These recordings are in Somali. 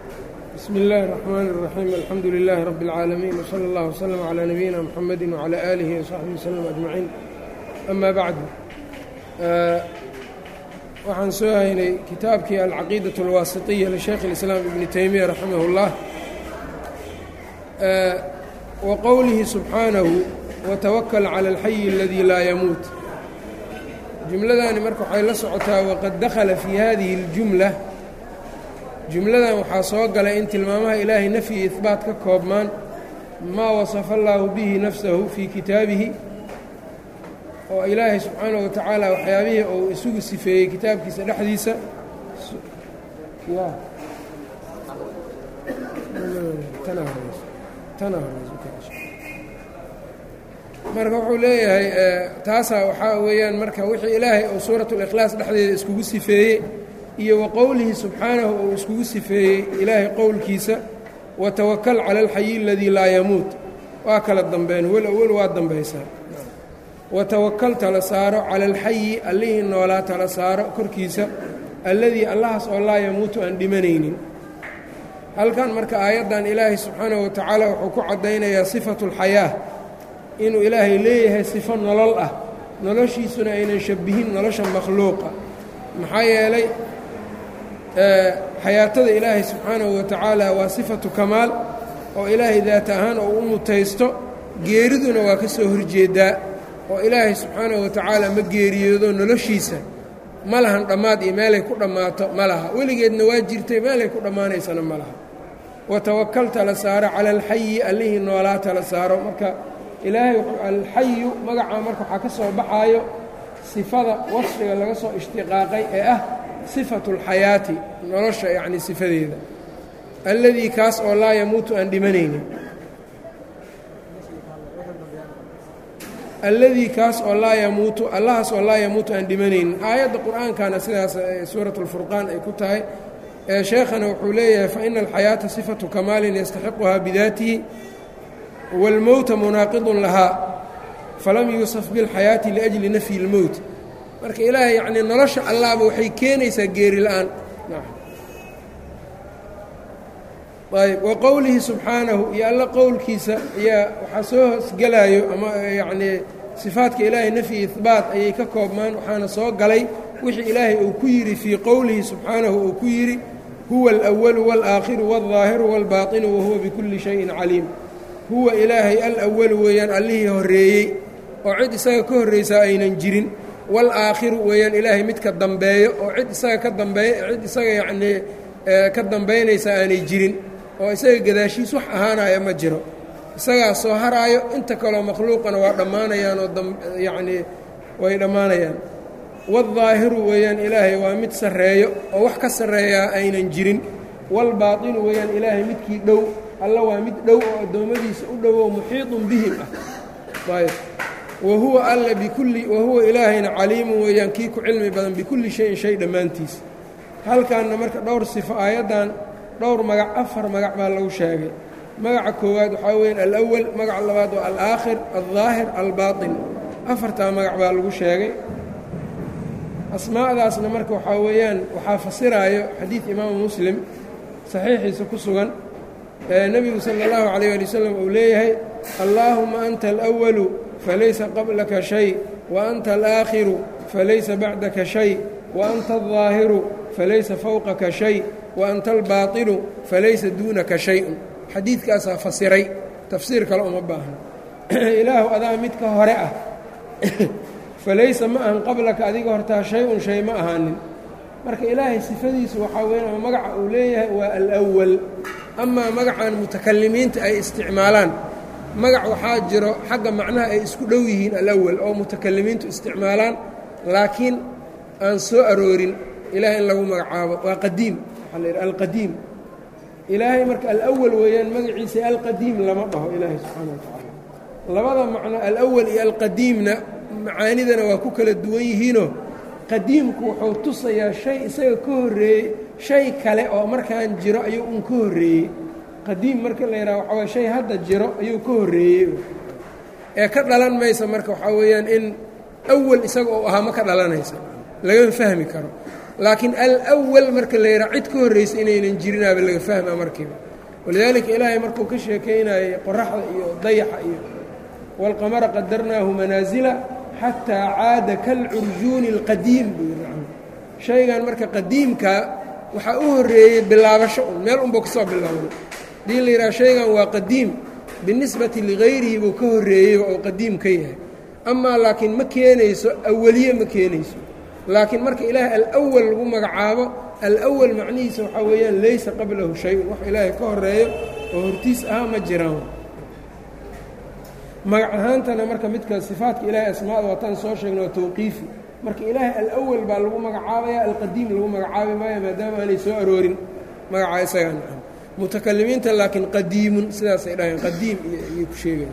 bsm اllahi الرحmn الرaxيim alxamdu لilaahi rab اlcaalamiin wslى اllah wslm عlى nabiyina mxamedi wعlى aalihi وsaxbihi wslm ajmaciin ama bacdu waxaan soo haynay kitaabkii alcaqiidaة اlwaasiطiya lishaykh اlislaam ibni teymiya raximah اllah wa qowlihi subxaanahu watawakl calى اlxayi اladii laa yamuut jumladani marka waxay la socotaa waqad dakhala fii hadihi اljumla jumladan waxaa soo galay in tilmaamaha ilaahay nafyi iyo ihbaat ka koobmaan maa wasafa allaahu bihi nafsahu fii kitaabihi oo ilaahay subxaanahu wa tacaala waxyaabihii uu isugu sifeeyey kitaabkiisa dhexdiisa marka wuxuu leeyahay taasaa waxaa weeyaan marka wixii ilaahay uu suurat اlikhlaas dhexdeeda iskugu sifeeyey iyo wa qowlihi subxaanahu uu iskugu sifeeyey ilaahay qowlkiisa watawakal cala alxayi aladii laa yamuut waa kala dambeen wel awel waa dambaysaa watawakal tala saaro cala alxayi allihii noolaa tala saaro korkiisa alladii allahaas oo laa yamuutu aan dhimanaynin halkan marka aayaddan ilaahay subxaanahu wa tacaala wuxuu ku caddaynayaa sifatu اlxayaa inuu ilaahay leeyahay sifo nolol ah noloshiisuna aynan shabihin nolosha makhluuqa maxaa yeelay xayaatada ilaahay subxaanahu wa tacaala waa sifatu kamaal oo ilaahay daat ahaan oo u mutaysto geeriduna waa ka soo horjeedaa oo ilaahay subxaanahu wa tacaala ma geeriyoodo noloshiisa ma lahan dhammaad iyo meelay ku dhammaato ma laha weligeedna waa jirtay meelay ku dhammaanaysana ma laha watawakal tala saaro cala alxayi allihii noolaa tala saaro marka ilaahay alxayu magacaa marka waxaa ka soo baxaayo sifada wasfiga laga soo ishtiqaaqay ee ah sifatu اlxayaati nolosha yacni sifadeeda alladii kaas oo laa yamuutu aan dhimanaynin alladii kaas oo laa yamuutu allahaas oo laa yamuutu aan dhimanaynin aayadda qur'aankana sidaas suurat اlfurqaan ay ku tahay sheekhana wuxuu leeyahay faina alxayaata sifatu kamaalin yastaxiquhaa bidaatihi wاlmowta munaaqidun lahaa falam yuusaf biاlxayaati liأjli nafyi اlmowt marka ilaahay yacnii nolosha allaaba waxay keenaysaa geeri la-aan ayb wa qowlihi subxaanahu iyo alla qowlkiisa ayaa waxaa soo hoosgelaayo ama yacnii sifaadka ilaahay nafyi ihbaat ayay ka koobmaan waxaana soo galay wixii ilaahay uu ku yidhi fii qowlihi subxaanahu uu ku yidhi huwa alأwalu wاlآakhiru wاlظaahiru wاlbaaطinu wahuwa bikulli shayin caliim huwa ilaahay alawalu weeyaan allihii horreeyey oo cid isaga ka horraysaa aynan jirin wاlaakhiru weeyaan ilaahay midka dambeeyo oo cid isaga ka dambeey cid isaga yacnii ka dambaynaysa aanay jirin oo isaga gadaashiis wax ahaanaya ma jiro isagaa soo haraayo inta kaleo makhluuqana waa dhammaanayaan oo yacnii way dhammaanayaan wاlظaahiru weeyaan ilaahay waa mid sarreeyo oo wax ka sarreeyaa aynan jirin wاlbaatinu weeyaan ilaahay midkii dhow alla waa mid dhow oo addoommadiisa u dhowow muxiiطun bihim ah ayb wahuwa alla bikulli wahuwa ilaahayna caliimun weeyaan kii ku cilmi badan bikulli shayin shay dhammaantiis halkaanna marka dhowr sifo aayaddan dhowr magac afar magac baa lagu sheegay magaca koowaad waxaa weeyaan alawal magaca labaad waa alaakhir aldaahir albaaطin afartaa magac baa lagu sheegay asmaa'daasna marka waxaa weeyaan waxaa fasiraayo xadiid imaamu muslim saxiixiisa ku sugan nebigu sala اllahu calayh ali wasalam uu leeyahay allaahuma anta alأwalu falaysa qablaka shay wa anta alآakhiru falaysa bacdaka shay wa anta الظaahiru falaysa fowqaka shay wa anta albaatinu falaysa duunaka shay-un xadiidkaasaa fasiray tafsiir kale uma baahno ilaahu adaa midka hore ah falaysa ma ahan qablaka adiga hortaa shay-un shay ma ahaanin marka ilaahay sifadiisu waxaa weyan ama magaca uu leeyahay waa alأwal amaa magacan mutakalimiinta ay isticmaalaan magac waxaa jiro xagga macnaha ay isku dhow yihiin alawal oo mutakalimiintu isticmaalaan laakiin aan soo aroorin ilaahay in lagu magacaabo waa qadiim waxaa la yidhi alqadiim ilaahay marka alawal weeyaan magaciisa alqadiim lama dhaho ilaahay subxaana wa tacaala labada macno alawal iyo alqadiimna macaanidana waa ku kala duwan yihiinoo qadiimku wuxuu tusayaa shay isaga ka horreeyey shay kale oo markaan jiro ayuu un ka horreeyey qadiim marka la yidhaha waxaa waye shay hadda jiro ayuu ka horreeyey ee ka dhalan maysa marka waxaa weeyaan in awal isaga uu ahaa ma ka dhalanaysa lagama fahmi karo laakiin alwal marka la yidhaha cid ka horraysa inaynan jirinaaba laga fahmaa markiiba walidaalika ilaahay markuu ka sheekaynayay qoraxda iyo dayaxa iyo waalqamara qadarnaahu manaasila xataa caada kalcurjuuni اlqadiim buu yidhi shaygan marka qadiimkaa waxaa u horreeyey bilaabasho un meel unbuu ka soo bilaabnay hadii la yidhaha shaygan waa qadiim binisbati ligayrihi buu ka horreeyeyba oo qadiim ka yahay amaa laakiin ma keenayso awaliye ma keenayso laakiin marka ilaahay alwal lagu magacaabo alwal macnihiisa waxaa weeyaan laysa qablahu shay-un wax ilaahay ka horeeyo oo hortiis ahaa ma jiraan magac ahaantana marka midka sifaatka ilaahay asmaada waataan soo sheegna waa tawqiifi marka ilaahay alawal baa lagu magacaabaya alqadiim lagu magacaabi maayo maadaama aanay soo aroorin magacaa isagaa nacan mutakalimiinta laakiin qadiimun sidaasay dhaheen qadiim iyay ku sheegayan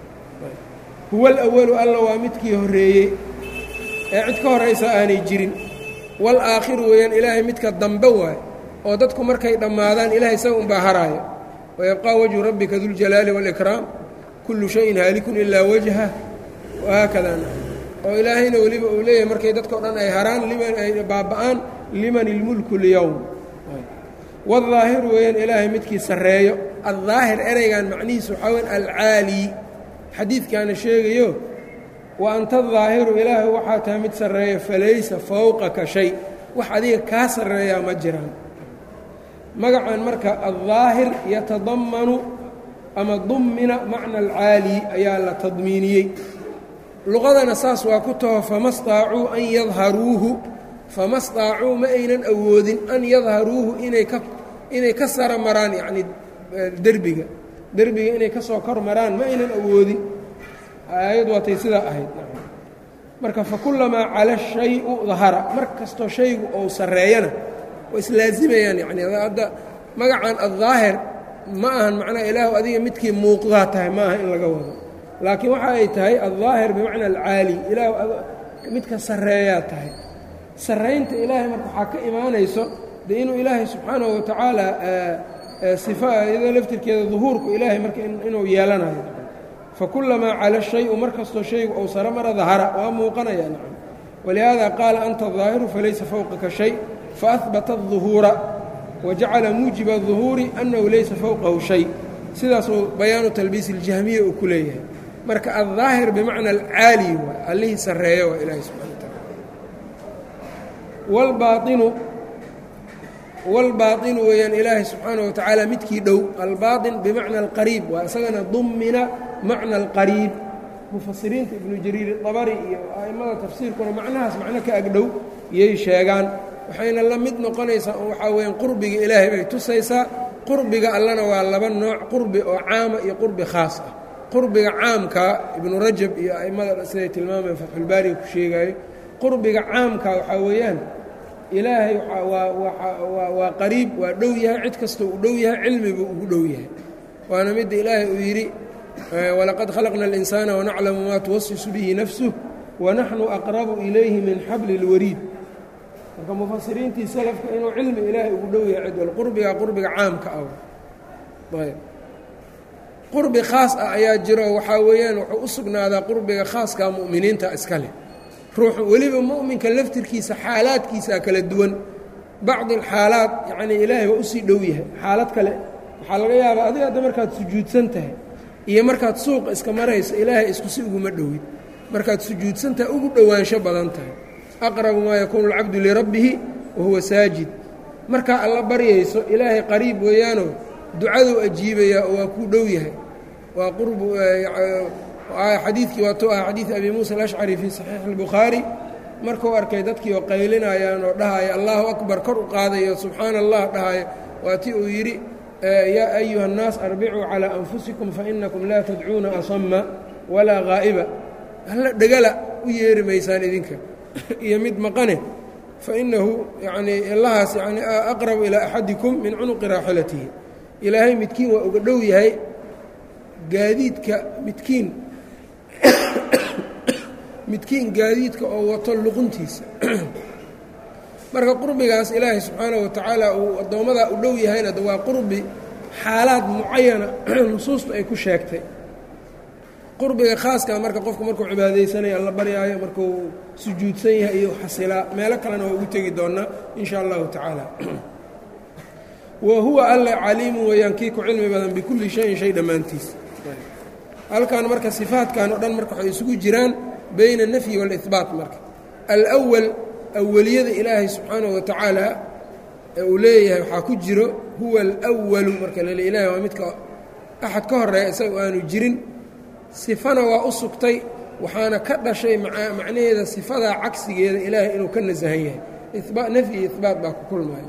huwa alawalu alla waa midkii horreeyey ee cid ka horaysa aanay jirin walaakhiru weeyaan ilaahay midka dambe waay oo dadku markay dhammaadaan ilahay isaga unbaa haraayo wayabqaa wajhu rabbika duljalaali waalikraam kullu shayin haalikun ilaa wajha wahaakada oo ilaahayna weliba uu leeyahay markay dadkao dhan ay haraan liman ay baaba'aan liman ilmulku lyowm waالظaahiru weeyaan ilaahay midkii sarreeyo addaahir ereygan macnihiisu waxaa weyan alcaali xadiidkaana sheegayo wa anta adaahiru ilaahay waxaa tahay mid sarreeya falaysa fowqaka shay wax adiga kaa sarreeyaa ma jiraan magacan marka addaahir yatadammanu ama dummina macna alcaali ayaa la tadmiiniyey luqadana saas waa ku taho fama staacuu an yadharuuhu fama staacuu ma aynan awoodin an yadharuuhu inay ka inay ka sara maraan yacnii derbiga derbiga inay ka soo kor maraan ma aynan awoodin aayad waatay sidaa ahayd marka fakulamaa cala shayu dahara mar kastoo shaygu ou sarreeyana waa islaazimayaan yacni hadda magacan addaahir ma ahan macnaha ilaahu adiga midkii muuqdaa tahay ma aha in laga wado laakiin waxa ay tahay aldaahir bimacna alcaali ilaahu midka sarreeyaa tahay sarraynta ilaahay marka waxaa ka imaanayso dee inuu ilaahay subxaanahu watacaala sifa iyadoo laftirkeeda duhuurku ilaahay marka inuu yeelanayo fakulamaa cala shayu mar kastoo shaygu ou saro mara dahara waa muuqanaya nacam walihaada qaala anta daahiru falaysa fowqaka shay faahbata الظuhuura wajacala muujiba الظuhuuri annahu laysa fowqahu shay sidaasuu bayaanu talbiis اljahmiya uu ku leeyahay marka aldaahir bimacna alcaali waay allihii sarreeyo waa ilaahay subxana wataala wlbaainu wاlbaaطinu weeyaan ilaahay subxaanaه wa tacaala midkii dhow albaaطin bimacna alqariib waa isagana dumina macna alqariib mufasiriinta ibnu jariir dabari iyo a'immada tafsiirkuna macnahaas macno ka agdhow iyay sheegaan waxayna la mid noqonaysaa oo waxaa weeyaan qurbiga ilaahay bay tusaysaa qurbiga allana waa laba nooc qurbi oo caama iyo qurbi khaas ah qurbiga caamka ibnu rajab iyo a'immada siday tilmaamayan fatxulbaariga ku sheegaayo qurbiga caamka waxaa weeyaan ilaahay waa qariib waa dhow yahay cid kastoo uu dhow yahay cilmibuu ugu dhow yahay waana midda ilaahay uu yidhi walaqad khalaqna اlinsaana wanaclamu maa tuwasisu bihi nafsuh wanaxnu aqrabu ilayhi min xabli اlwariid marka mufasiriintii salafka inuu cilmi ilaahay ugu dhow yahay cid wal qurbiga qurbiga caamka ah ayb qurbi khaas ah ayaa jiro waxaa weeyaan wuxuu u sugnaadaa qurbiga khaaskaa mu'miniinta iska leh ruuxu weliba mu'minka laftirkiisa xaalaadkiisaa kala duwan bacdi alxaalaad yacnii ilaahay waa usii dhow yahay xaalad kale waxaa laga yaabaa adiga hadda markaad sujuudsan tahay iyo markaad suuqa iska marayso ilaahay isku si uguma dhowid markaad sujuudsan tahay ugu dhowaansho badan tahay aqrabu maa yakuunu alcabdu lirabbihi wa huwa saajid markaa alla baryayso ilaahay qariib weeyaanoo ducaduu ajiibayaa oo waa kuu dhow yahay waa qurbu xadiidkii waatuu ah xadiid abi muusa alashcari fii saxiixi اlbukhaari markuu arkay dadkii oo qaylinayaan oo dhahaya allahu akbar kor u qaadayo subxaana allah dhahaya waa ti uu yidhi yaa ayuha الnaas arbicuu calىa anfusikum fainakum laa tadcuuna asama walaa haa'iba alla dhegala u yeeri maysaan idinka iyo mid maqane fainahu yanii allahaas yani aqrabu ilaa axadikum min cunuqi raaxilatihi ilaahay midkiin waa uga dhow yahay gaadiidka midkiin midkiin gaadiidka oo wato luquntiisa marka qurbigaas ilaahay subxaanaه wa tacaala uu addoommadaa u dhow yahayna waa qurbi xaalaad mucayana nusuustu ay ku sheegtay qurbiga khaaska marka qofku markuu cibaadaysanayo alla baryaayo markuu sujuudsan yahay iyo xasilaa meelo kalena waa ugu tegi doonaa in sha allahu tacaala wa huwa alle caliimu weeyaan kii ku cilmi badan bikulli shayin shay dhammaantiis halkan marka sifaatkan o dhan marka waxay isugu jiraan bayna alnafyi waalibaat marka alwal awaliyada ilaahay subxaanahu wa tacaala ee uu leeyahay waxaa ku jiro huwa alwalu marka lale ilahay waa midka axad ka horeeya isaga aanu jirin sifana waa u sugtay waxaana ka dhashay macnaheeda sifadaa cagsigeeda ilaahay inuu ka nasahan yahay nafyi iyo ibaat baa ku kulmaya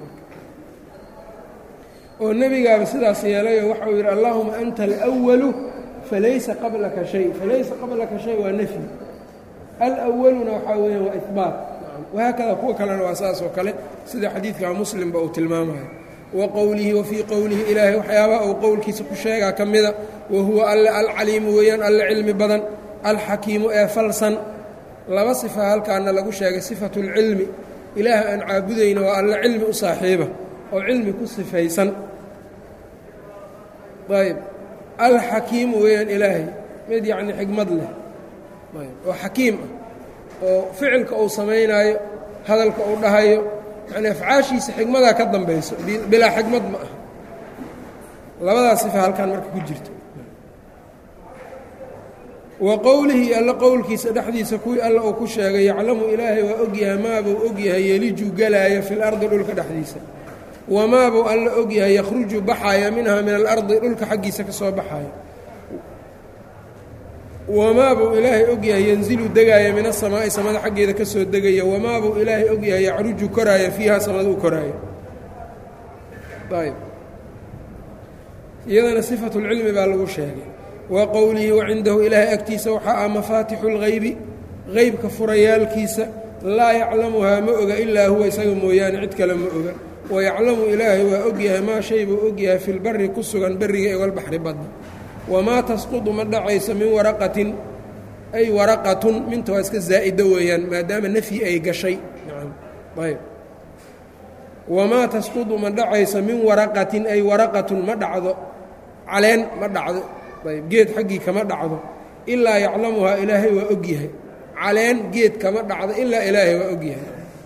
oo nebigaaba sidaas yeelayoo waxa uu yidhi allaahuma anta alwalu falaysa qablaka shay falaysa qablaka shay waa nafyi alwaluna waxaa weeyaan waa ibaat wahaakada kuwa kalena waa saas oo kale sida xadiidka muslimba uu tilmaamayo wa qowlihi wa fii qowlihi ilaahay waxyaabaha uu qowlkiisa ku sheegaa ka mida wa huwa alle alcaliimu weeyaan alle cilmi badan alxakiimu ee falsan laba sifa halkaana lagu sheegay sifatu اlcilmi ilaahay aan caabudayna waa alle cilmi u saaxiiba oo cilmi ku sifaysan ayb alxakiimu weeyaan ilaahay mid yacni xikmad leh oo xakiim ah oo ficilka uu samaynaayo hadalka uu dhahayo yani afcaashiisa xikmadaa ka dambayso bilaa xikmad ma aha labadaas sifa halkan marka ku jirto wa qowlihi alla qowlkiisa dhexdiisa kuwii alla uu ku sheegay yaclamu ilaahay waa ogyahay maabuu ogyahay yeliju galaayo fi lardi dhulka dhexdiisa wamaabuu alla ogyahay yakhruju baxaaya minha min alardi dhulka xaggiisa ka soo baxaaya wamaabuu ilaahay ogyahay yanzilu degaaya min asamaa'i samada xaggeeda ka soo degaya wamaabuu ilaahay ogyahay yacruju koraaya fiiha samada u koraaya ayb iyadana sifatu lcilmi baa lagu sheegay wa qowlihi wacindahu ilaahay agtiisa waxaa ah mafaatixu اlgaybi qeybka furayaalkiisa laa yaclamuhaa ma oga ilaa huwa isaga mooyaane cid kale ma oga wayaclamu ilaahay waa ogyahay maa shay buu ogyahay fi lbari ku sugan beriga ee walbaxri badda wamaa tasqudu ma dhacayso min waraqatin ay waraqatun minta waa iska zaa'ida weeyaan maadaama nafyi ay gashay ayb wamaa tasqudu ma dhacayso min waraqatin ay waraqatun ma dhacdo caleen ma dhacdo ayb geed xaggii kama dhacdo ilaa yaclamuhaa ilaahay waa ogyahay caleen geed kama dhacdo ilaa ilaahay waa ogyahay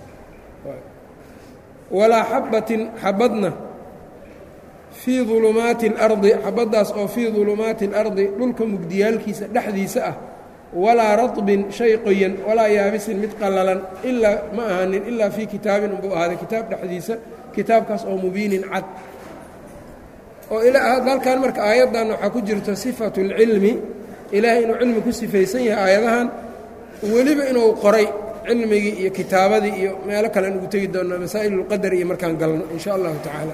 walaa xabbatin xabadna fii dulumaati اlardi xabaddaas oo fii dulumaati اlardi dhulka mugdiyaalkiisa dhexdiisa ah walaa raطbin shay qoyan walaa yaabisin mid qallalan ilaa ma ahanin ilaa fii kitaabin unbuu ahaaday kitaab dhexdiisa kitaabkaas oo mubiinin cad oo halkan marka aayaddan waxaa ku jirto sifatu اlcilmi ilaahay inuu cilmi ku sifaysan yahay aayadahan weliba inuu qoray cilmigii iyo kitaabadii iyo meelo kalean ugu tegi doonaa masaa'il اlqadar iyo markaan galno in sha allahu tacaala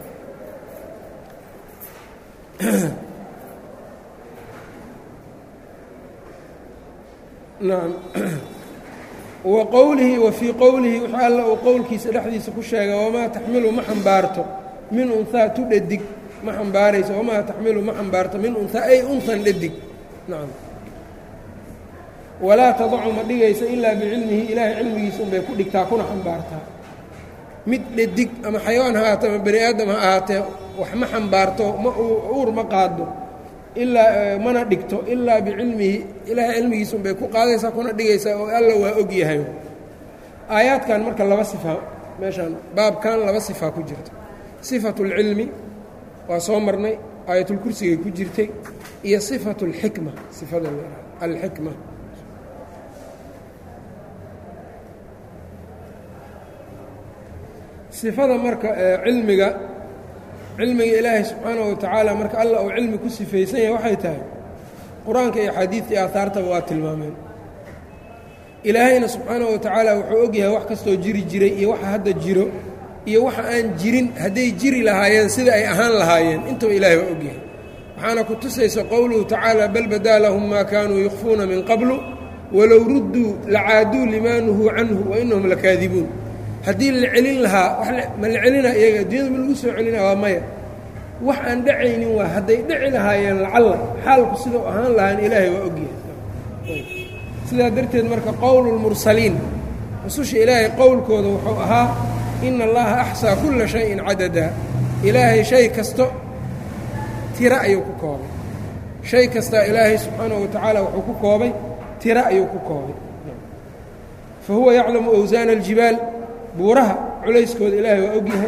nacam wa qowlihi wa fii qowlihi wx alla uu qowlkiisa dhexdiisa ku sheegay wamaa taxmilu ma xambaarto min unhaa tu dhadig ma xambaarayso wamaa taxmilu ma xambaarto min unhaa ay unhan dhadig nacam walaa tadacu ma dhigayso ilaa bicilmihi ilaahay cilmigiisa unbay ku dhigtaa kuna xambaartaa mid dhadig ama xayawaan ha ahaatee ama bani aadam ha ahaatee wax ma xambaarto ma uur ma qaado ilaa mana dhigto ilaa bicilmihi ilaahay cilmigiisa unbay ku qaadaysaa kuna dhigaysaa oo alla waa og yahay aayaadkan marka laba sifaa meeshaan baabkan laba sifaa ku jirta sifatu اlcilmi waa soo marnay aayatulkursigay ku jirtay iyo sifatu اlxikma sifada alxikma sifada marka cilmiga cilmiga ilaahay subxaanahu wa tacaala marka alla uu cilmi ku sifaysan yahay waxay tahay qur-aanka iyo xadiidkai aahaartaba waa tilmaameen ilaahayna subxaanahu wa tacaala wuxuu og yahay wax kastoo jiri jiray iyo waxa hadda jiro iyo waxa aan jirin hadday jiri lahaayeen sida ay ahaan lahaayeen intaba ilaahay waa og yahay waxaana ku tusaysa qowluhu tacaala bal badaa lahum maa kaanuu yukfuuna min qablu walow rudduu lacaaduu limaa nuhuu canhu wa inahum lakaadibuun haddii la celin lahaa ma la celina iyaga addunyada ma lagu soo celina waa maya wax aan dhacaynin waa hadday dhici lahaayeen lacalla xaalku sidau ahaan lahaan ilaahay waa ogyahay sidaa darteed marka qowlu lmursaliin rususha ilaahay qowlkooda wuxuu ahaa ina allaha axsaa kulla shayin cadadaa ilaahay shay kasto tiro ayuu ku koobay shay kastaa ilaahay subxaanahu wa tacaala wuxuu ku koobay tiro ayuu ku koobay fa huwa yaclamu awsaana aljibaal buuraha culayskooda ilaahay waa ogyahay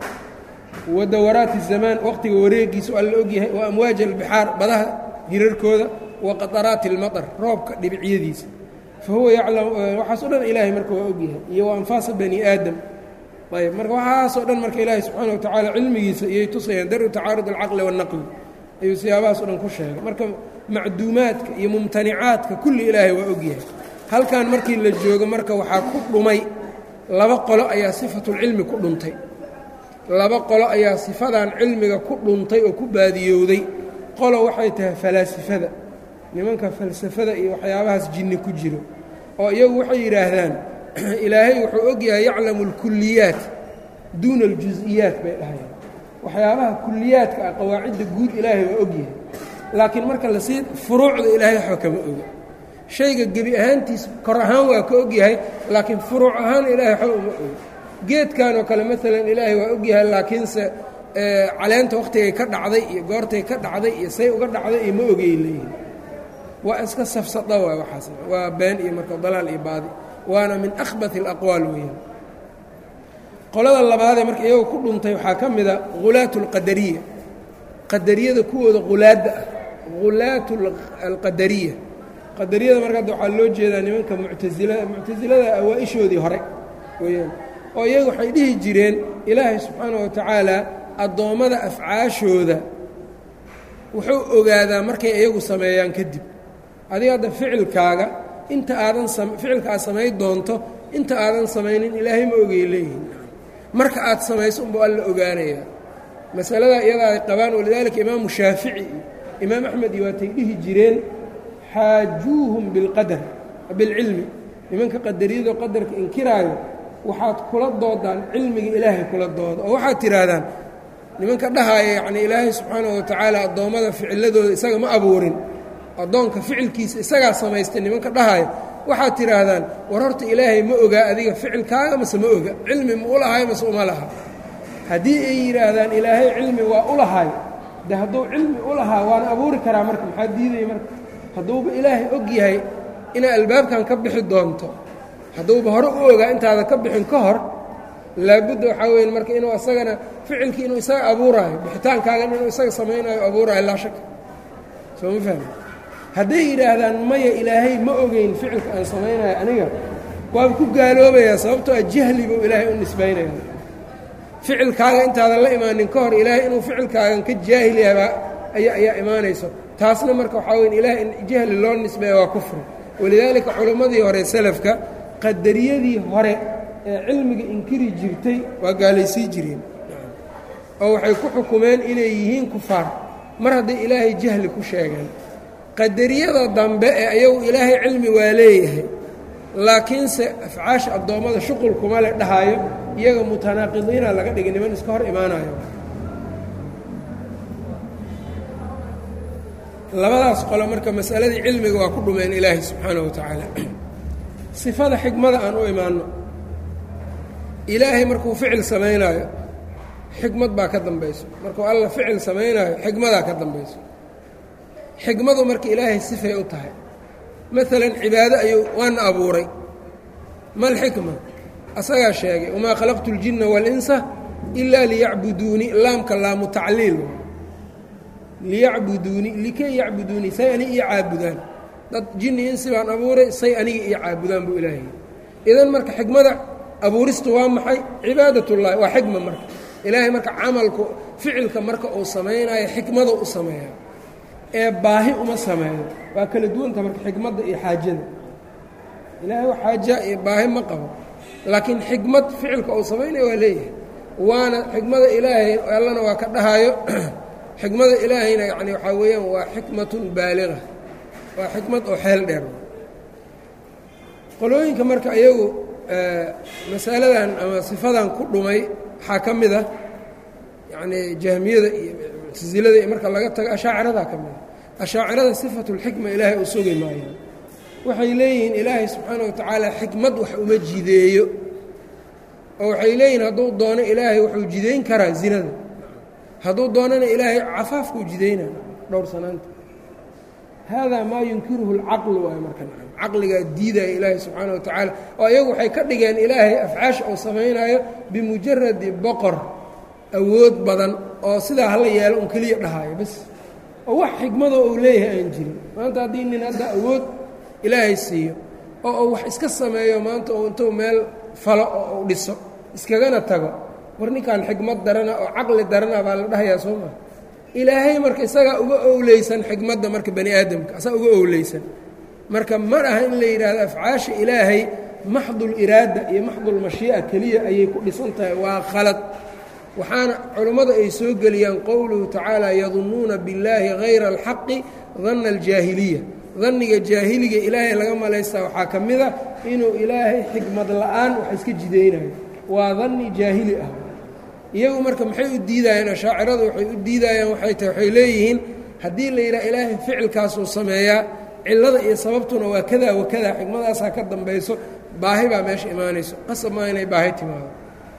wa dawaraati الzamaan waqtiga wareegiisu alla ogyahay wa amwaaji albixaar badaha hirarkooda wa qaطaraati اlmaطr roobka dhibicyadiisa fa huwa yaclam waxaas o dhan ilaahay marka waa ogyahay iyo wa anfaasa bani aadam ayb marka waxaasoo dhan marka ilaahay subxaana wa tacaala cilmigiisa iyay tusayaan daru tacaarud alcaqli waالnaqli ayuu siyaabahaas o dhan ku sheegay marka macduumaadka iyo mumtanicaadka kulli ilaahay waa ogyahay halkan markii la joogo marka waxaa ku dhumay laba qolo ayaa sifatulcilmi ku dhuntay laba qolo ayaa sifadan cilmiga ku dhuntay oo ku baadiyowday qolo waxay tahay falaasifada nimanka falsafada iyo waxyaabahaas jinni ku jiro oo iyagu waxay yidhaahdaan ilaahay wuxuu ogyahay yaclamu alkuliyaat duuna aljusiyaat bay dhahayaan waxyaabaha kuliyaadka ah qawaacidda guud ilaahay waa ogyahay laakiin marka lasii furuucda ilaahay waxba kama oga shayga gebi ahaantiis kor ahaan waa ka ogyahay laakiin furuuc ahaan ilaahay waxba uma oga geedkan oo kale maalan ilaahay waa ogyahay laakiinse caleenta wakhtigay ka dhacday iyo goortay ka dhacday iyo say uga dhacday iyo ma ogay leeyihin waa iska safsada waay waxaas waa been iyo marka dalaal iyo baadi waana min akhbat alaqwaal weeyaan qolada labaadee marka iyagoo ku dhuntay waxaa ka mida hulaat alqadariya qadariyada kuwooda hulaadda ah hulaat alqadariya qadariyada marka hadda waxaa loo jeedaa nimanka muctasilada muctasilada awaa-ishoodii hore weeyaan oo iyagu waxay dhihi jireen ilaahay subxaana wa tacaala addoommada afcaashooda wuxuu ogaadaa markay iyagu sameeyaan kadib adiga hadda ficilkaaga inta aadan ficilka aad samayn doonto inta aadan samaynin ilaahay ma ogay leeyihin marka aad samayso unba alla ogaanayaa masaladaa iyadaa ay qabaan walidaalika imaamu shaafici iyo imaam axmed iyo waatay dhihi jireen xaajuuhum bilqadar bilcilmi nimanka qadariyado qadarka inkiraayo waxaad kula doodaan cilmiga ilaahay kula dooda oo waxaad tidhaahdaan nimanka dhahaaya yacnii ilaahay subxaanahu wa tacaala addoommada ficiladooda isaga ma abuurin addoonka ficilkiisa isagaa samaystay nimanka dhahaaya waxaad tidhaahdaan war horta ilaahay ma ogaa adiga ficilkaaga mase ma oga cilmi ma u lahay mase uma laha haddii ay yidhaahdaan ilaahay cilmi waa u lahay de hadduu cilmi u lahaa waana abuuri karaa marka maxaa diidaya marka hadduuba ilaahay og yahay inay albaabkan ka bixi doonto hadduuba hore u ogaa intaada ka bixin ka hor laabudda waxaa weya marka inuu isagana ficilkii inuu isaga abuuraayo bixitaankaagan inuu isaga samaynayo abuuraayo laa shaka soo ma fahmi hadday yidhaahdaan maya ilaahay ma ogeyn ficilka aan samaynayo aniga waaba ku gaaloobayaa sababtoo a jahli buu ilaahay u nisbaynaya ficilkaaga intaadan la imaanin ka hor ilaahay inuu ficilkaagan ka jaahil yahay ayaa ayaa imaanayso taasna marka waxaa weya ilaahay in jahli loo nisbeeya waa kufri walidaalika culimmadii hore salafka qadariyadii hore ee cilmiga inkiri jirtay waa gaalaysii jireen oo waxay ku xukumeen inay yihiin kufaar mar hadday ilaahay jahli ku sheegeen qadariyada dambe ee ayagu ilaahay cilmi waa leeyahay laakiinse afcaasha addoommada shuqul kuma le dhahaayo iyaga mutanaaqidiina laga dhigay niman iska hor imaanayo labadaas qolo marka masaladii cilmiga waa ku dhumeen ilaahay subxaana wa tacaala sifada xikmada aan u imaanno ilaahay markuu ficil samaynaayo xikmad baa ka dambayso markuu alla ficil samaynaayo xikmadaa ka dambayso xikmadu marka ilaahay sifay u tahay maalan cibaado ayuu waana abuuray mal xikma asagaa sheegay wamaa khalaqtu اljinna waاlinsa ilaa liyacbuduuni laamka laamu tacliil liyacbuduuni likay yacbuduuni say aniga iyo caabudaan dad jinni insi baan abuuray say aniga iyo caabudaan buu ilaahay idan marka xikmada abuuristu waa maxay cibaadat ullahi waa xikma marka ilaahay marka camalku ficilka marka uu samaynayo xikmada u sameeya ee baahi uma sameeyo waa kala duwanta marka xikmadda iyo xaajada ilaahay wax xaaja iyo baahi ma qabo laakiin xikmad ficilka uu samaynayo waa leeyahay waana xikmada ilaahay allana waa ka dhahayo xikmada ilaahayna yani waxaa weeyaan waa xikmatun baaliga waa xikmad oo xeel dheer qolooyinka marka iyagu masaladan ama sifadan ku dhumay waxaa ka mid a yacnii jahmiyada iyo muctasilada iyo marka laga tago ashaaciradaa ka mida ashaacirada sifatulxikma ilaahay u sugi maayaan waxay leeyihiin ilaahay subxaana wa tacaala xikmad wax uma jideeyo oo waxay leeyihiin hadduu doono ilaahay wuxuu jidayn karaa zinada hadduu doonana ilaahay cafaafkuu jidaynaa dhowr sanaanta haadaa maa yunkiruhu اlcaqlu waay marka caqligaa diidaya ilaahay subxaana wa tacaala oo iyagu waxay ka dhigeen ilaahay afcaasha uu samaynayo bimujaradi boqor awood badan oo sidaa hala yeelo un keliya dhahaayo bas oo wax xigmadoo uu leeyahay aan jirin maanta haddii nin hadda awood ilaahay siiyo oo uu wax iska sameeyo maanta uu intuu meel falo oo uu dhiso iskagana tago war ninkan xigmad darana oo caqli darana baa la dhahayaa soo maa ilaahay marka isagaa uga owleysan xigmadda marka bani aadamka asaa uga owleysan marka ma aha in la yidhaahdo afcaasha ilaahay maxdul iraada iyo maxdul mashii'a keliya ayay ku dhisan tahay waa khalad waxaana culummadu ay soo geliyaan qowluhu tacaala yadunnuuna billaahi hayra alxaqi danna aljaahiliya danniga jaahiliga ilaahay laga malaystaa waxaa ka mid a inuu ilaahay xikmad la'aan wax iska jidaynayo waa danni jaahili ah iyagu marka maxay u diidayeen ashaaciradu waxay u diidayaan waxay tahay waxay leeyihiin haddii la yidhaha ilaahay ficilkaasuu sameeyaa cillada iyo sababtuna waa kadaa wa kadaa xikmadaasaa ka dambayso baahi baa meesha imaanayso qasab maa inay baahi timaado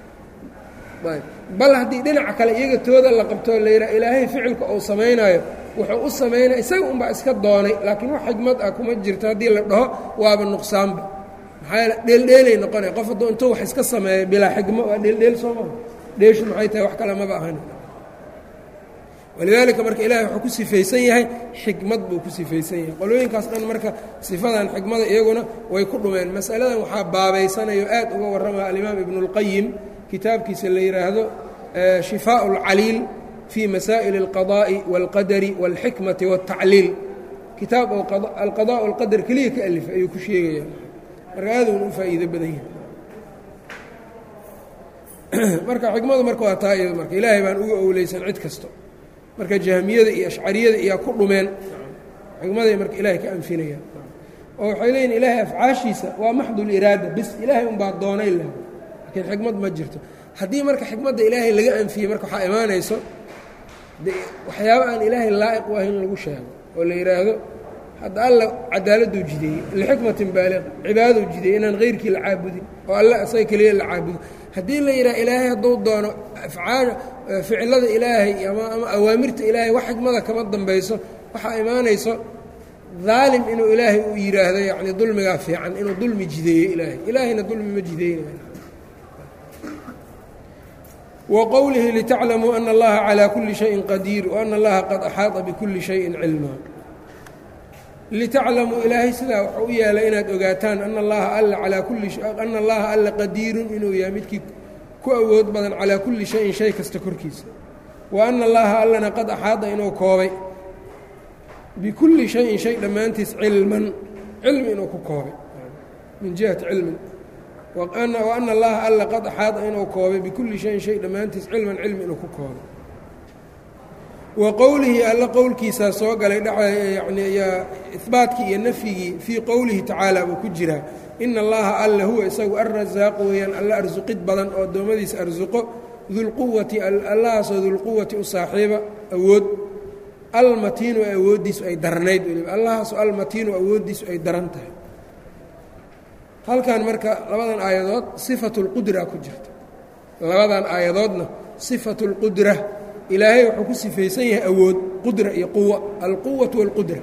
bal haddii dhinaca kale iyaga tooda la qabtoo la yidhaha ilaahay ficilka uu samaynaayo wuxuu u samaynaya isaga unbaa iska doonay laakiin wax xigmad ah kuma jirto haddii la dhaho waaba nuqsaanba maxaa yeele dheeldheelay noqonaya qof hadduu intuu wax iska sameeyo bilaa xigmo waa dheeldheel soo maa dheeshu maxay tahay wax kale maba ahan walidaalika marka ilahay wuxuu ku sifaysan yahay xikmad buu ku sifaysan yahay qolooyinkaas dhan marka sifadan xikmada iyaguna way ku dhumeen masaladan waxaa baabaysanayo aad uga warramaya alimaam ibnu اlqayim kitaabkiisa la yidhaahdo shifaaء اlcaliil fii masaa'il اlqadaa'i wاlqadari wاlxikmati wاltacliil kitaab oo alqadaa alqadar keliya ka alifay ayuu ku sheegaya marka aaduna u faa'iido badan yahay marka xikmadu marka waa taa iyado marka ilaahay baan uga owleysan cid kasto marka jahmiyada iyo ashcariyada iyaa ku dhumeen xikmaday marka ilaahay ka anfinayaan oo waxay leeyihin ilaahay afcaashiisa waa maxdul iraada bis ilaahay unbaa doonay lah laakiin xikmad ma jirto haddii marka xikmadda ilaahay laga anfiyey marka waxaa imaanayso de waxyaaba aan ilaahay laa'iq u ahayn in lagu sheego oo la yidhaahdo hadda alla cadaaladuu jideeyey lixikmatin baaliqa cibaadaduu jideeyey inaan hayrkii la caabudin oo alle isaga keliya la caabudo haddii la yidhaha ilaahay hadduu doono afcaal ficilada ilaahay ama ama awaamirta ilaahay wax xikmada kama dambayso waxaa imaanayso daalim inuu ilaahay uu yidhaahdo yacni dulmigaa fiican inuu dulmi jideeyo ilaahay ilaahayna dulmi ma jideynayo wqowlihi litaclamuu ana allaha calaa kulli shayin qadiir waana allaha qad axaada bikulli shayin cilmaa litaclamuu ilaahay sidaa wuxuu u yeelay inaad ogaataan ana allaha alla alaa kulli ana allaha alla qadiirun inuu yahay midkii ku awood badan calaa kulli shayin shay kasta korkiisa wa ana allaha allana qad axaada inuu koobay bikulli shayin shay dhammaantiis cilman cilmi inuu ku koobay min jihati cilmin waana allaha alla qad axaada inuu koobay bikulli shayin shay dhammaantiis cilman cilmi inuu ku koobay wa qowlihi alla qowlkiisaa soo galay yani ihbaatkii iyo nafyigii fii qowlihi tacaala buu ku jiraa ina allaha alla huwa isagu alrasaaqu weeyaan alla arsuqid badan oo addoommadiisa arsuqo dulquwati allahaasoo dulquwati u saaxiiba awood almatiinu awooddiisu ay darnayd weliba allahaasoo almatiinu awooddiisu ay daran tahay halkan marka labadan aayadood sifatu اlqudra ku jirta labadan aayadoodna sifatu اlqudra ilaahay wuxuu ku sifaysan yahay awood qudra iyo quwa alquwaةu wاlqudra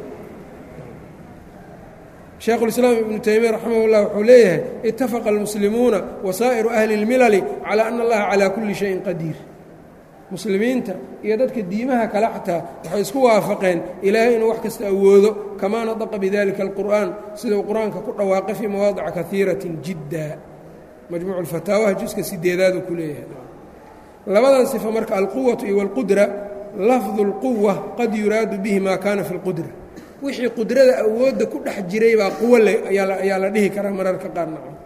shaekhulislaam ibnu taymiya raximah اllah wuxuu leeyahay itafaqa almuslimuuna wasaa'iru ahli اlmilali calaa ana allaha calaa kulli shayin qadiir muslimiinta iyo dadka diimaha kale xataa waxay isku waafaqeen ilaahay inuu wax kasta awoodo kamaa nadaqa bidalika alqur'aan sida uu qur-aanka ku dhawaaqay fii mawaadica kaiiratin jidda majmuucu lfataawaha juska sideedaaduu ku leeyahay labadan sifo marka alquwatu iyo walqudra lafdu اlquwa qad yuraadu bihi maa kaana fi اlqudra wixii qudrada awoodda ku dhex jiray baa quwo le ayaa la dhihi karaa mararka qaar nacam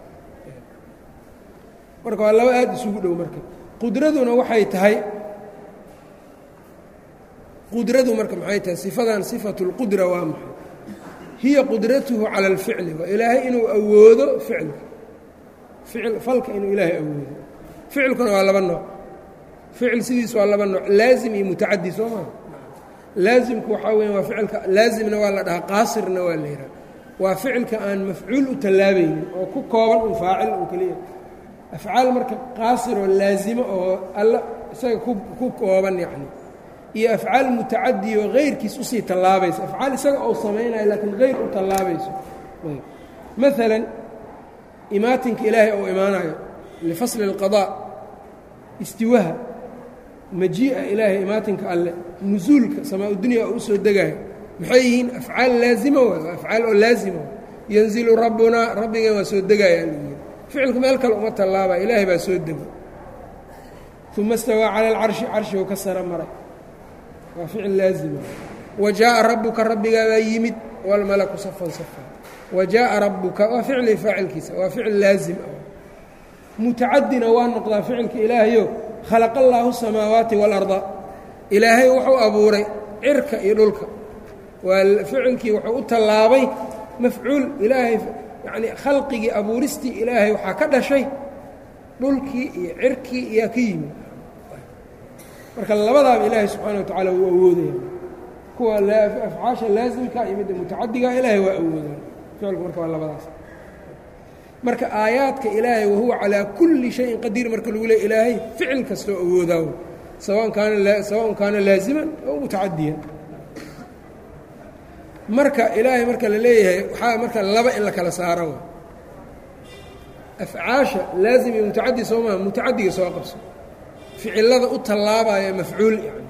marka waa laba aad isugu dhow marka qudraduna waxay tahay qudradu marka maxay tahay sifadan sifatu اlqudra waa maxay hiya qudratuhu cala اlficli waa ilaahay inuu awoodo ficilka ficil falka inuu ilaahay awoodo ficilkuna waa laba nooc ficil sidiis waa laba nooc laazim iyo mutacadi soo maa laazimku waxaa weya waa ficilka laazimna waa la dhahaa qaasirna waa la yidhaha waa ficilka aan mafcuul u tallaabaynin oo ku kooban un faacil un keliya afcaal marka qaasiroo laazimo oo alla isaga ku kooban yacni iyo afcaal mutacadiyo hayrkiis usii tallaabaysa afcaal isaga ou samaynayo laakiin hayr u tallaabayso maalan imaatinka ilaahay ou imaanayo lifasli اlqaضاء istiwaha majii'a ilaahay imaatinka alle nusuulka samaa dunya oo u soo degayo maxay yihiin afcaal laazima waay waa afcaal oo laazima waay yanzilu rabbunaa rabbigeen waa soo degaya alyii ficilku meel kale uma tallaabaya ilaahay baa soo dego uma istawaa cala alcarshi carshigu ka sara maray waa ficil laazima wa jaaءa rabbuka rabbigaa baa yimid wاlmalaku safan safan wa jaaءa rabbuka waa ficli faacilkiisa waa ficil laazim ah mutacadina waa noqdaa ficilka ilaahayo khalaqa allaahu الsamaawaati wاlarda ilaahay wuxuu abuuray cirka iyo dhulka waa ficilkii wuxuu u tallaabay mafcuul ilaahay yacni khalqigii abuuristii ilaahay waxaa ka dhashay dhulkii iyo cirkii iyaa ka yimid marka labadaaba ilaahay subxaana wa tacaala wuu awoodaya kuwa afcaasha laasimka iyo midda mutacadiga ilaahay waa awoodaya ficilku marka waa labadaas marka aayaadka ilaahay wahuwa calaa kulli shayin qadiir marka lagu leey ilaahay ficil kastoo awoodaawo sawan kaana sawaءn kaana laaziman aw mutacadiyan marka ilaahay marka la leeyahay waxaa marka laba in la kala saaro afcaasha laazim iyo mutacadi soo maa mutacadiga soo qabso ficilada u tallaabaya mafcuul yani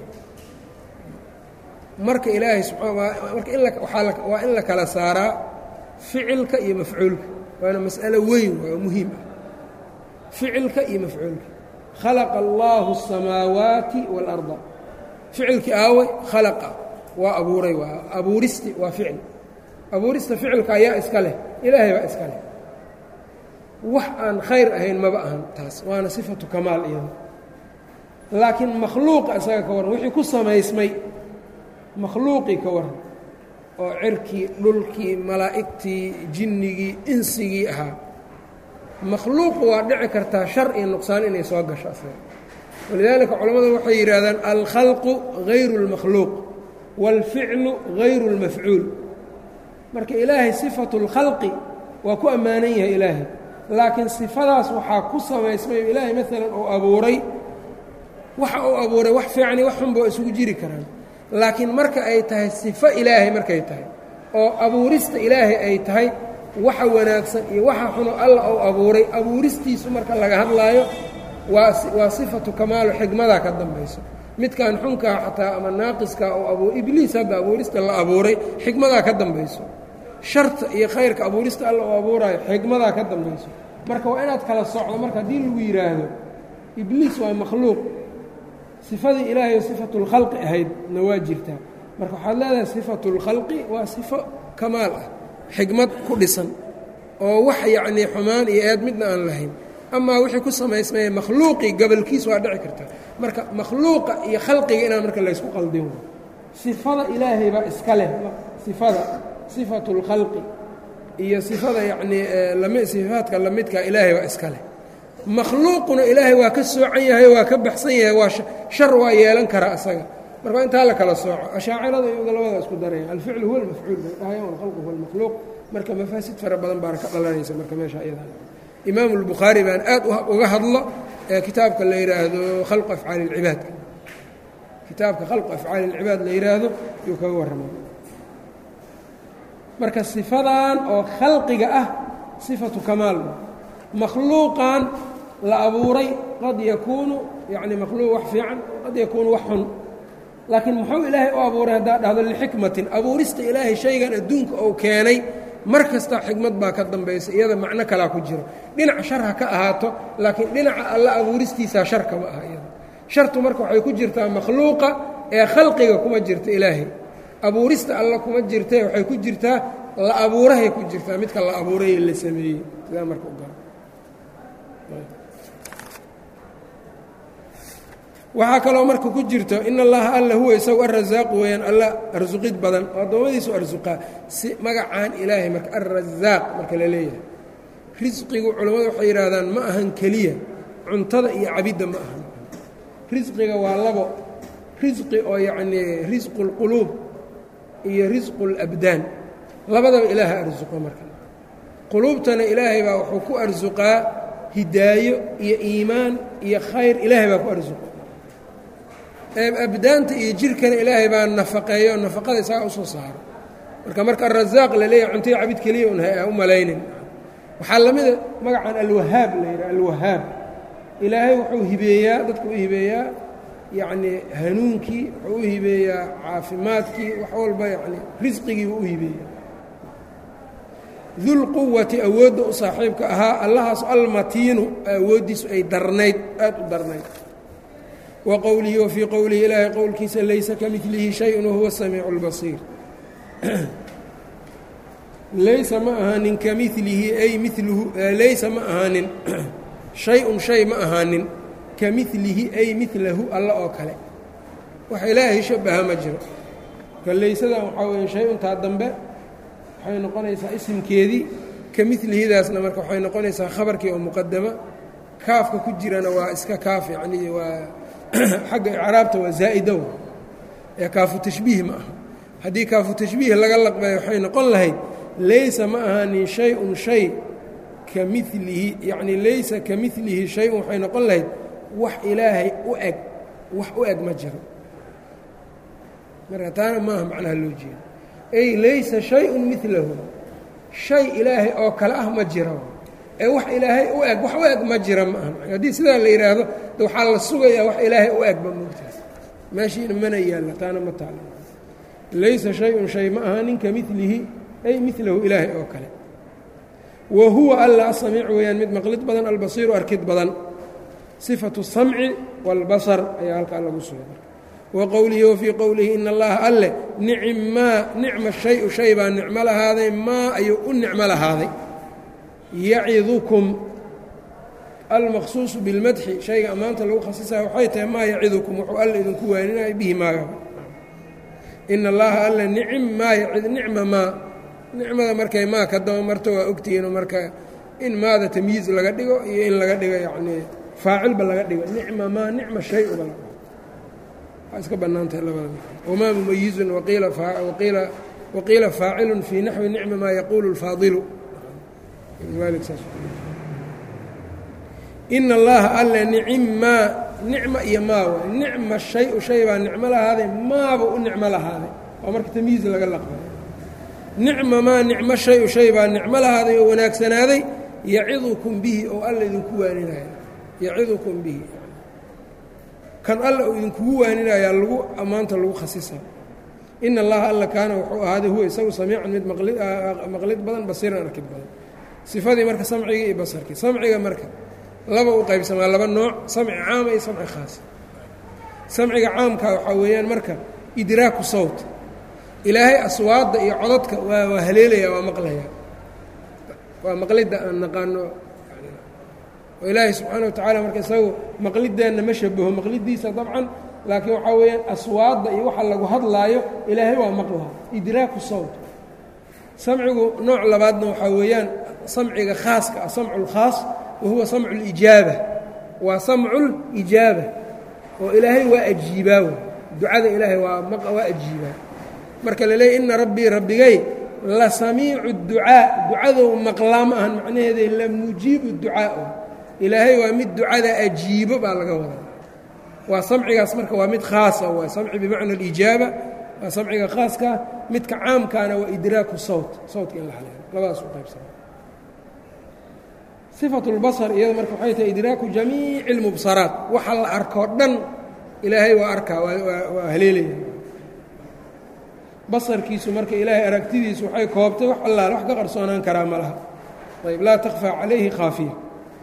marka ilaahay subaa marka in waa in la kala saaraa ficilka iyo mafcuulka waana mas'alo weyn waa muhiim ah ficilka iyo mafcuulka khalaqa allaahu الsamaawaati wاlأrda ficilkii aaway khalaqa waa abuuray waa abuuristi waa ficil abuurista ficilka ayaa iska leh ilaahay baa iska leh wax aan khayr ahayn maba ahan taas waana sifatu kamaal iyada laakiin makhluuqa isaga ka warran wixii ku samaysmay makhluuqii ka warran oo cirkii dhulkii malaa'igtii jinnigii insigii ahaa makhluuqu waa dhici kartaa shar iyo nuqsaan inay soo gasho asaga walidaalika culammadu waxay yidhaahdaan alkhalqu hayru اlmakhluuq wاlficlu hayru اlmafcuul marka ilaahay sifatu اlkhalqi waa ku ammaanan yahay ilaahay laakiin sifadaas waxaa ku samaysmay ilaahay maalan uu abuuray waxa uu abuuray wax fiicani wax xunba waa isugu jiri karaan laakiin marka ay tahay sifo ilaahay markay tahay oo abuurista ilaahay ay tahay waxa wanaagsan iyo waxa xuno alla uu abuuray abuuristiisu marka laga hadlaayo waa waa sifatu kamaalo xigmadaa ka dambayso midkan xunkaa xataa ama naaqiskaa oo abu ibliis hadda abuurista la abuuray xigmadaa ka dambayso sharta iyo khayrka abuurista alla uu abuuraayo xigmadaa ka dambayso marka waa inaad kala socdo marka haddii lagu yidhaahdo ibliis waa makhluuq sifadii ilaahay sifatu اlkhalqi ahaydna waa jirtaa marka waxaad leedahay sifatu اlkhalqi waa sifo kamaal ah xigmad ku dhisan oo wax yacnii xumaan iyo eed midna aan lahayn amaa wixii ku samaysmaya makhluuqii gabalkiis waa dhici karta marka makhluuqa iyo khalqiga inaan marka laysku qaldin sifada ilaahay baa iska leh sifada sifatu اlkhalqi iyo sifada yacnii lami sifaadka lamidkaa ilaahay baa iska leh makhluuquna ilaahay waa ka soocan yahay waa ka baxsan yahay waa shar waa yeelan karaa isaga marka intaa la kala sooco ashaacirada iyaga labada isku daraya alficlu huwa almafcuul bay dhahayaan walkhalqu huwa almakhluuq marka mafaasid fara badan baana ka dhalanaysa marka meesha iyada imaamu اlbukhaari baan aad uga hadlo ee kitaabka la yidhaahdo khalqu afcaali اlcibaadka kitaabka khalqu afcaali اlcibaad la yidhaahdo yuu kaga warrama marka sifadan oo khalqiga ah sifatu kamaal makhluuqan la abuuray qad yakuunu yani makhluuq wax fiican qad yakuunu wax xun laakiin muxuu ilaahay u abuuray haddaa dhahdo lixikmatin abuurista ilaahay shaygan adduunka uu keenay mar kasta xikmad baa ka dambaysa iyada macno kalaa ku jiro dhinac shar ha ka ahaato laakiin dhinaca alla abuuristiisaa shar kama aha iyada shartu marka waxay ku jirtaa makhluuqa ee khalqiga kuma jirta ilaahay abuurista alla kuma jirtae waxay ku jirtaa la abuurahay ku jirtaa midka la abuuray ee la sameeyey sidaa marka u garo waxaa kaloo marka ku jirto in allaha alla huwa isagu arasaaqu weeyaan alla arsuqid badan oo addoommadiisu arsuqaa si magacaan ilaahay marka alrasaaq marka la leeyahay risqigu culammadu waxay yidhaahdaan ma ahan keliya cuntada iyo cabidda ma ahan risqiga waa labo risqi oo yacnii risqu اlquluub iyo risqu اlabdaan labadaba ilaaha arsuqo marka quluubtana ilaahay baa wuxuu ku arsuqaa hidaayo iyo iimaan iyo khayr ilaahay baa ku arsuqo abdaanta iyo jirkana ilaahay baa nafaqeeyo nafaqada isagaa usoo saaro marka marka arazaaq la leeyahay cuntoy cabid keliya un ha u malaynin waxaa la mida magacan alwahaab la yidhaha alwahaab ilaahay wuxuu hibeeyaa dadku u hibeeyaa yacnii hanuunkii wuxuu u hibeeyaa caafimaadkii wax walba yacni risqigiibu u hibeeyaa dulquwati awoodda u saaxiibka ahaa allahaas almatiinu awooddiisu ay darnayd aad u darnayd wa qowlihi wa fii qowlihi ilaahay qowlkiisa laysa ka milihi shayun wahuwa samiicu اlbasiir laysa ma ahaanin ka milihi ay miluhu laysa ma ahaanin shay-un shay ma ahaanin ka milihi ay milahu alla oo kale wax ilaahay shabaha ma jiro ka laysadan waxaa weeye shay-untaa dambe waxay noqonaysaa isimkeedii ka milihidaasna marka waxay noqonaysaa khabarkii oo muqadama kaafka ku jirana waa iska kaaf yacnii waa xagga icraabta waa zaa'idow ee kaafu tashbiih ma aha haddii kaafu tashbiih laga laqbayo waxay noqon lahayd laysa ma ahaanin shay-un shay ka milihi yacnii laysa ka milihi shay-un waxay noqon lahayd wax ilaahay u eg wax u eg ma jiro marka taana maaha macnaha loo jeedo ay laysa shay-un milahu shay ilaahay oo kale ah ma jiro ee wax ilaahay u eg wax u eg ma jira ma aha haddii sidaa la yidhaahdo de waxaa la sugayaa wax ilaahay u egba moogtaas meeshiina mana yaalla taana ma taala laysa shay-un shay ma ahaanin ka milihi ay milahu ilaahay oo kale wa huwa alla asamiic weeyaan mid maqlid badan albasiiru arkid badan sifatu samci wاlbasar ayaa halkaa lagu sugay wa qowlihi wa fii qowlihi ina allaha alle nicmaa nicma shayu shay baa nicmo lahaaday maa ayuu u nicmo lahaaday yacidukum almaqsuusu bilmadxi shayga ammaanta lagu khasisaya waxay tahay maa yacidukum wuxuu alla idinku waaninaya bihi maaga ina allaha alle nicim maa yacid nicma maa nicmada markay maa ka daba marto waa ogtihiino marka in maada tamyiiz laga dhigo iyo in laga dhigo yacnii faacilba laga dhigo nicma maa nicma shay uba la waa iska bannaantahay labada wamaa mumayizun waqiila waqiila waqiila faacilun fii naxwi nicma maa yaquulu اlfaadilu ina allaha alle nicimmaa nicma iyo maa waay nicma shay-u shay baa nicmo lahaaday maaba u nicmo lahaaday waa marka tamyiiz laga laqbay nicma maa nicmo shay-u shay baa nicmo lahaaday oo wanaagsanaaday yacidukum bihi oo alla idinku waaninaya yacidukum bihi kan alla uu idinkugu waaninayaa lagu ammaanta lagu khasisa ina allaha alla kaana wuxuu ahaaday huwa isagu samiican mid maqlid badan basiiran arkid badan sifadii marka samcigii iyo basarkii samciga marka laba u qaybsamaa laba nooc samci caama iyo samci khaas samciga caamka waxaa weeyaan marka idraaku sawt ilaahay aswaadda iyo codadka waa waa haleelaya waa maqlaya waa maqlidda aan naqaano oo ilaahay subxaana wa tacaala marka isagu maqlideenna ma shabaho maqlidiisa dabcan laakiin waxaa weeyaan aswaadda iyo waxa lagu hadlaayo ilaahay waa maqlaa idraaku sawt samcigu nooc labaadna waxaa weeyaan samciga khaaska ah samcu lkhaas wahuwa samcu lijaaba waa samcu lijaaba oo ilaahay waa ajiibaa w ducada ilaahay waa waa ajiibaa marka la leeyay ina rabbii rabbigay la samiicu ducaa ducadow maqlaa ma ahan macnaheeda la mujiibu ducaa ilaahay waa mid ducada ajiibo baa laga wadaa waa samcigaas marka waa mid khaasa waa samci bimacna alijaaba waa samciga khaaskaa midka caamkaana waa idraaku sawt sawtka in la haleelo labadaas u qaybsana sifatu اlbasar iyada marka waxay tahay idraaku jamiici اlmubsaraat waxa la arkoo dhan ilaahay waa arkaa waa haleelaya basarkiisu marka ilaahay aragtidiisu waxay koobtay wax allaale wax ka qarsoonaan karaa ma laha ayb laa takfaa calayhi khaafiya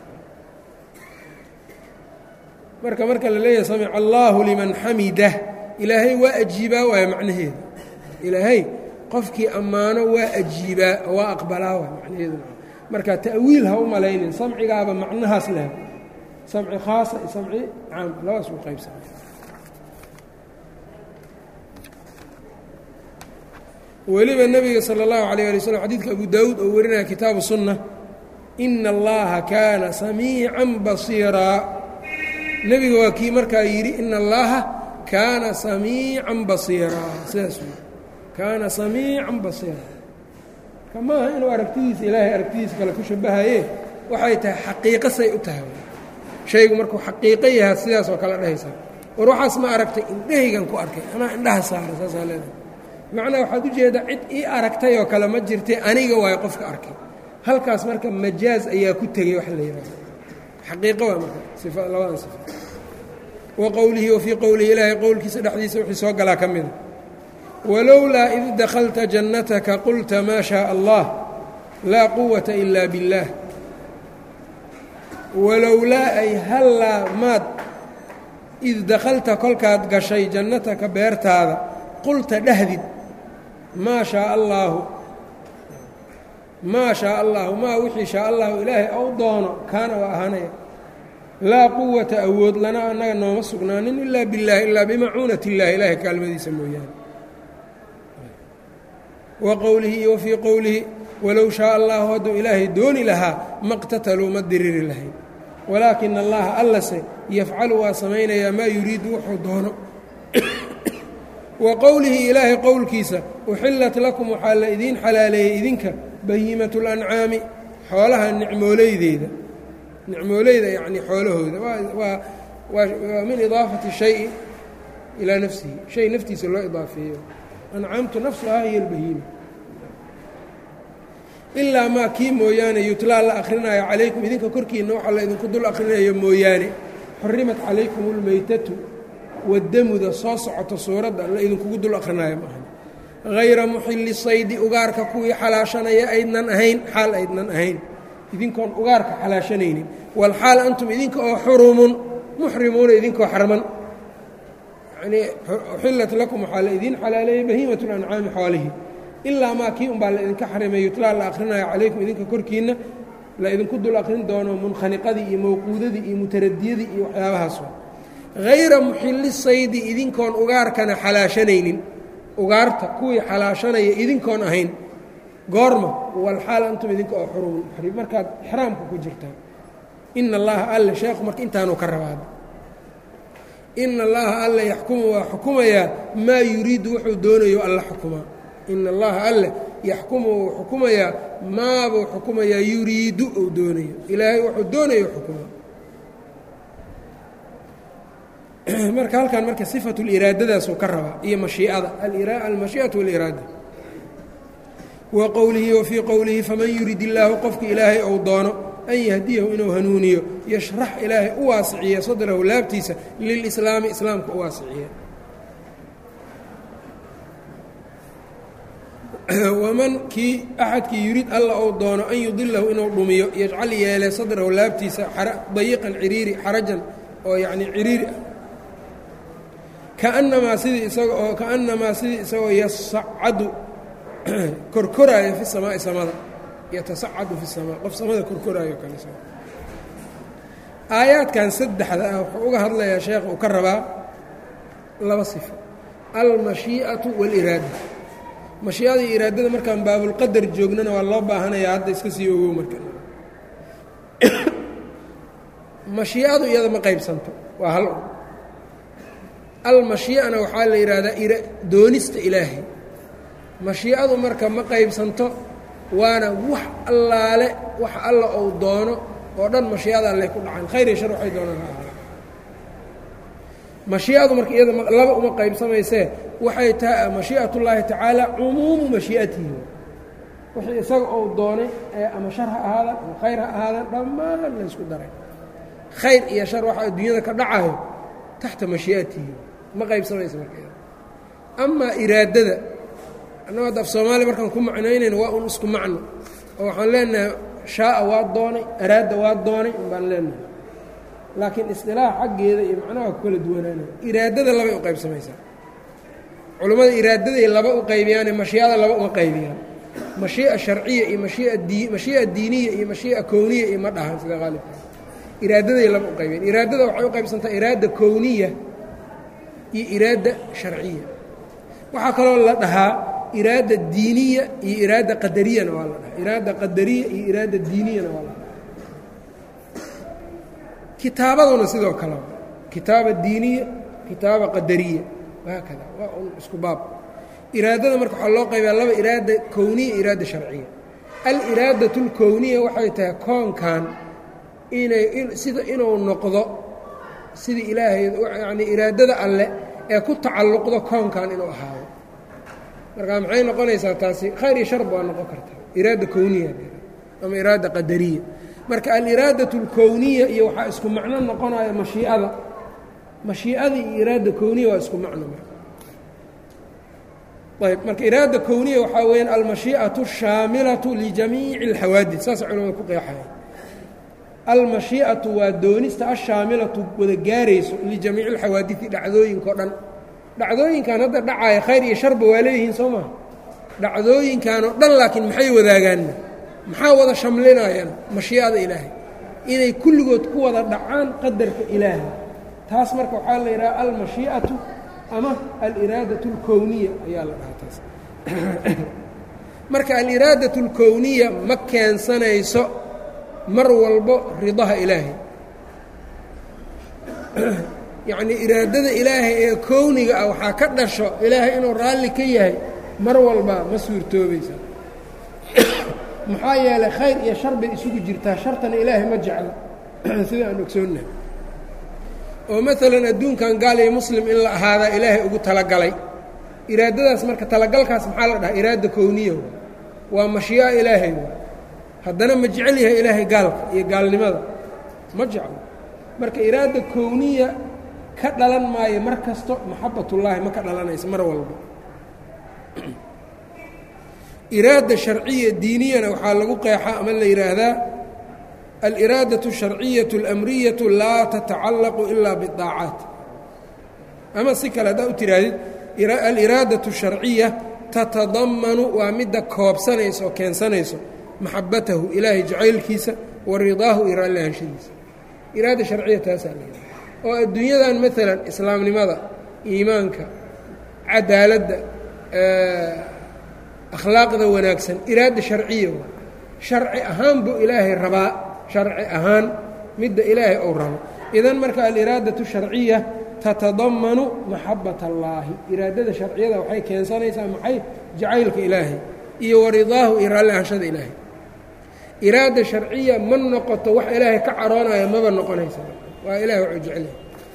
marka marka la leeyahay samic allaahu liman xamidah ilaahay waa ajiibaa waaya macnaheeda ilaahay qofkii ammaano waa ajiibaa waa aqbalaa waay macnaheedu marka ta'wiil ha u malaynin samcigaaba macnahaas leh samci khaasa iyo samci caam labadaas u qaybsana weliba nebiga salى اllahu عalيه alي slm xadidka abu daawuud oo warinaya kitaabu sunna ina allaha kaana samiican basiiraa nebiga waa kii markaa yidhi ina allaha kaana samiican basiiraa sidaas wey kaana samiican basiiraa marka maaha inuu aragtidiisa ilaahay aragtidiisa kale ku shabahaye waxay tahay xaqiiqo say u tahay shaygu markuu xaqiiqo yahaa sidaas oo kale dhehaysa war waxaas ma aragtay indhahaygan ku arkay anaa indhaha saara saasaa leedahay macnaa waxaad u jeedaa cid ii aragtay oo kale ma jirtay aniga waayo qofka arkay halkaas marka majaaz ayaa ku tegey wax la yidhahdo xaqiiqo waa marka sifa labadan sifa wa qowlihi wa fii qowlihi ilaahay qowlkiisa dhexdiisa wixii soo galaa ka mida walowlaa id dakhalta jannataka qulta maa shaaa allah laa quwata ila biاllaah walowlaa ay hallaa maad id dakhalta kolkaad gashay jannataka beertaada qulta dhahdid maa shaaa allaahu maa shaaa allaahu maa wixii shaa allahu ilaahay ou doono kaana waa ahaanaya laa quwata awood lana annaga nooma sugnaanin ilaa billaahi ilaa bimacuunati illaahi ilaahay kaalmadiisa mooyaane wa qowlihi iyo wa fii qowlihi walow shaaa allahu hadduu ilaahay dooni lahaa maqtataluu ma diriri lahayn walaakina allaha allase yafcalu waa samaynayaa maa yuriidu wuxuu doono wa qowlihi ilaahay qowlkiisa uxillat lakum waxaa la idiin xalaaleeyey idinka bahiimatu lancaami xoolaha nicmooleydeeda nicmooleyda yacnii xoolahooda waa waa min idaafati shayi ilaa nafsihi shay naftiisa loo idaafeeyo ancaamtu nafsuhaa hiyo albahiima ilaa maa kii mooyaane yutlaa la akhrinayo calaykum idinka korkiinna waxaa la idinku dul akhrinayo mooyaane xurimat calaykum اlmeytatu wadamuda soo socoto suuradda la idinkugu dul akhrinayo maaha hayra muxili saydi ugaarka kuwii xalaashanaya aydnan ahayn xaal aydnan ahayn idinkoon ugaarka xalaashanaynin walxaal antum idinka oo xurumun muxrimuuna idinkoo xarman yanii uxillat lakum waxaa la idiin xalaaleeyey bahiimat lancaami xoolihii ilaa maa kii unbaa la idinka xarimay yutlaa la akhrinayo calaykum idinka korkiinna la idinku dul akrin doono munkhaniqadii iyo mawquudadii iyo mutaradiyadii iyo waxyaabahaas hayra muxili saydi idinkoon ugaarkana xalaashanaynin ugaarta kuwii xalaashanaya idinkoon ahayn goorma walxaal antum idinka oo xurumun muxrim markaad ixraamka ku jirtaan ina allaha alle sheekhu marka intaanuu ka rabaada ina allaha alle yaxkumu waa xukumayaa maa yuriidu wuxuu doonayo alla xukumaa ina allaha alle yaxkumu wuu xukumayaa maabuu xukumayaa yuriidu uu doonayo ilaahay wuxuu doonayo xukumaa marka halkan marka sifatu liraadadaasuu ka rabaa iyo mashiicada almashii'atu waliraada wa qowlihi wa fii qowlihi faman yurid illaahu qofka ilaahay ou doono an yahdiyahu inuu hanuuniyo yashrax ilaahay u waasiciya sadrahu laabtiisa lilislaami islaamka u waasiciya waman kii axadkii yurid alla ou doono an yudilahu inuu dhumiyo yajcal yeele sadrahu laabtiisa dayiqan ciriiri xarajan oo yacnii ciriiri ah kaannamaa sidii isaga oo kaannamaa sidii isagoo yasacadu korkoraayo fi samaa'i samada yatasacadu fi samaa qof samada korkoraayo kale aayaadkan saddexda ah wuxuu uga hadlayaa sheekh uu ka rabaa laba sifo almashii'atu waاliraada mashiicada iyo iraadada markaan baabulqadar joognana waa loo baahanayaa hadda iska sii ogow marka mashiicadu iyada ma qaybsanto waa hal almashiicana waxaa la yidhaahdaa doonista ilaahay mashiicadu marka ma qaybsanto waana wax allaale wax alla ou doono oo dhan mashiicada alleh ku dhacan khayr iyo shar waxay doonaan ha ahaa mashiicadu marka iyada laba uma qaybsamaysee waxay tahay mashii'atullaahi tacaala cumuumu mashii'atihi wixii isaga ou doonay ee ama shar ha ahaadaan ama khayr ha ahaadaan dhammaan la ysku daray khayr iyo shar waxa adduunyada ka dhacayo taxta mashii'atihi ma qaybsamaysa marka amaa iraadada annago hadda af soomaaliya markaan ku macnaynayno waa un isku macno oo waxaan leenahay shaaa waa doonay araada waa doonay un baan leenahay laakiin isqilaax xaggeeda iyo macnaha ku kala duwanaanaya iraadada labay u qaybsamaysaa culammada iraadaday laba u qaybiyaane mashiicada laba uma qaybiyaan mashii'a sharciya iyo mashia dii mashii'a diiniya iyo mashii'a kowniya iyo ma dhahan sida qaalibka iraadaday laba u qaybiyaan iraadada waxay u qaybsantaa iraada kowniya iyo iraada sharciya waxaa kaloo la dhahaa iraada diiniya iyo iraada qadariyana waa la dhahaa iraada qadariya iyo iraada diiniyana waa la dhahaa kitaabaduna sidoo kale kitaaba diiniya kitaaba qadariya haakada waa un isku baab iraadada marka waxaa loo qaybiyaa laba iraada kowniya iraada sharciya aliraadatu اlkowniya waxay tahay koonkan inay sida inuu noqdo sidii ilaahay yacnii iraadada alle ee ku tacalluqdo koonkan inuu ahaado marka maxay noqonaysaa taasi khayr iyo sharb waa noqon kartaa iraada kowniya ama iraada qadariya marka aliraadatu اlkowniya iyo waxaa isku macno noqonaya mashii'ada mashii'ada iyo iraada kowniya waa isku macno marka ayb marka iraada kowniya waxaa weyaan almashii'atu الshaamilatu lijamiici اlxawaadid saasa culamada ku qeexaya almashii'atu waa doonista ashaamilatu wada gaarayso lijamiici اlxawaadidi dhacdooyinka o dhan dhacdooyinkan hadda dhacaya khayr iyo sharba waa leeyihiin soo maha dhacdooyinkan oo dhan laakiin maxay wadaagaan maxaa wada shamlinayaan mashii'ada ilaahay inay kulligood ku wada dhacaan qadarka ilaahay taas marka waxaa la yidhaha almashii'atu ama aliraadatu اlkowniya ayaa la dhahaa taas marka aliraadatu اlkowniya ma keensanayso mar walbo ridaha ilaahay yacnii iraadada ilaahay ee kowniga ah waxaa ka dhasho ilaahay inuu raalli ka yahay mar walba ma suurtoobaysa maxaa yeelay khayr iyo shar bay isugu jirtaa shartana ilaahay ma jeclo sida aan ogsoonnahay oo maalan adduunkan gaal iyo muslim in la ahaadaa ilaahay ugu talagalay iraadadaas marka talagalkaas maxaa la dhahaa iraada kowniya waa mashii'a ilaahay haddana ma jecel yahay ilaahay gaalka iyo gaalnimada ma jeclo marka iraada kowniya ka dhalan maayo mar kasto maxabatullaahi ma ka dhalanaysa mar walba iraada sharciya diiniyana waxaa lagu qeexaa ama la yidhaahdaa aliraadaةu الsharciyaة اlamriyaةu laa tatacallaqu ilaa biطaacaat ama si kale haddaa u tihaahdid aliraadaةu الsharciya tatadamanu waa midda koobsanaysa oo keensanayso maxabatahu ilaahay jacaylkiisa wa ridaahu iyo raallihaanshidiisa iraada sharciya taasaa la yidhaha oo adduunyadan maalan islaamnimada iimaanka cadaaladda akhlaaqda wanaagsan iraada sharciya waa sharci ahaan buu ilaahay rabaa sharci ahaan midda ilaahay ou rabo idan marka aliraadatu sharciya tatadamanu maxabat allaahi iraadada sharciyada waxay keensanaysaa maxay jacaylka ilaahay iyo waridaahu iyo raalli ahanshada ilaahay iraada sharciya ma noqoto wax ilaahay ka caroonaya maba noqonaysa waa ilahay waxuu jecelyahay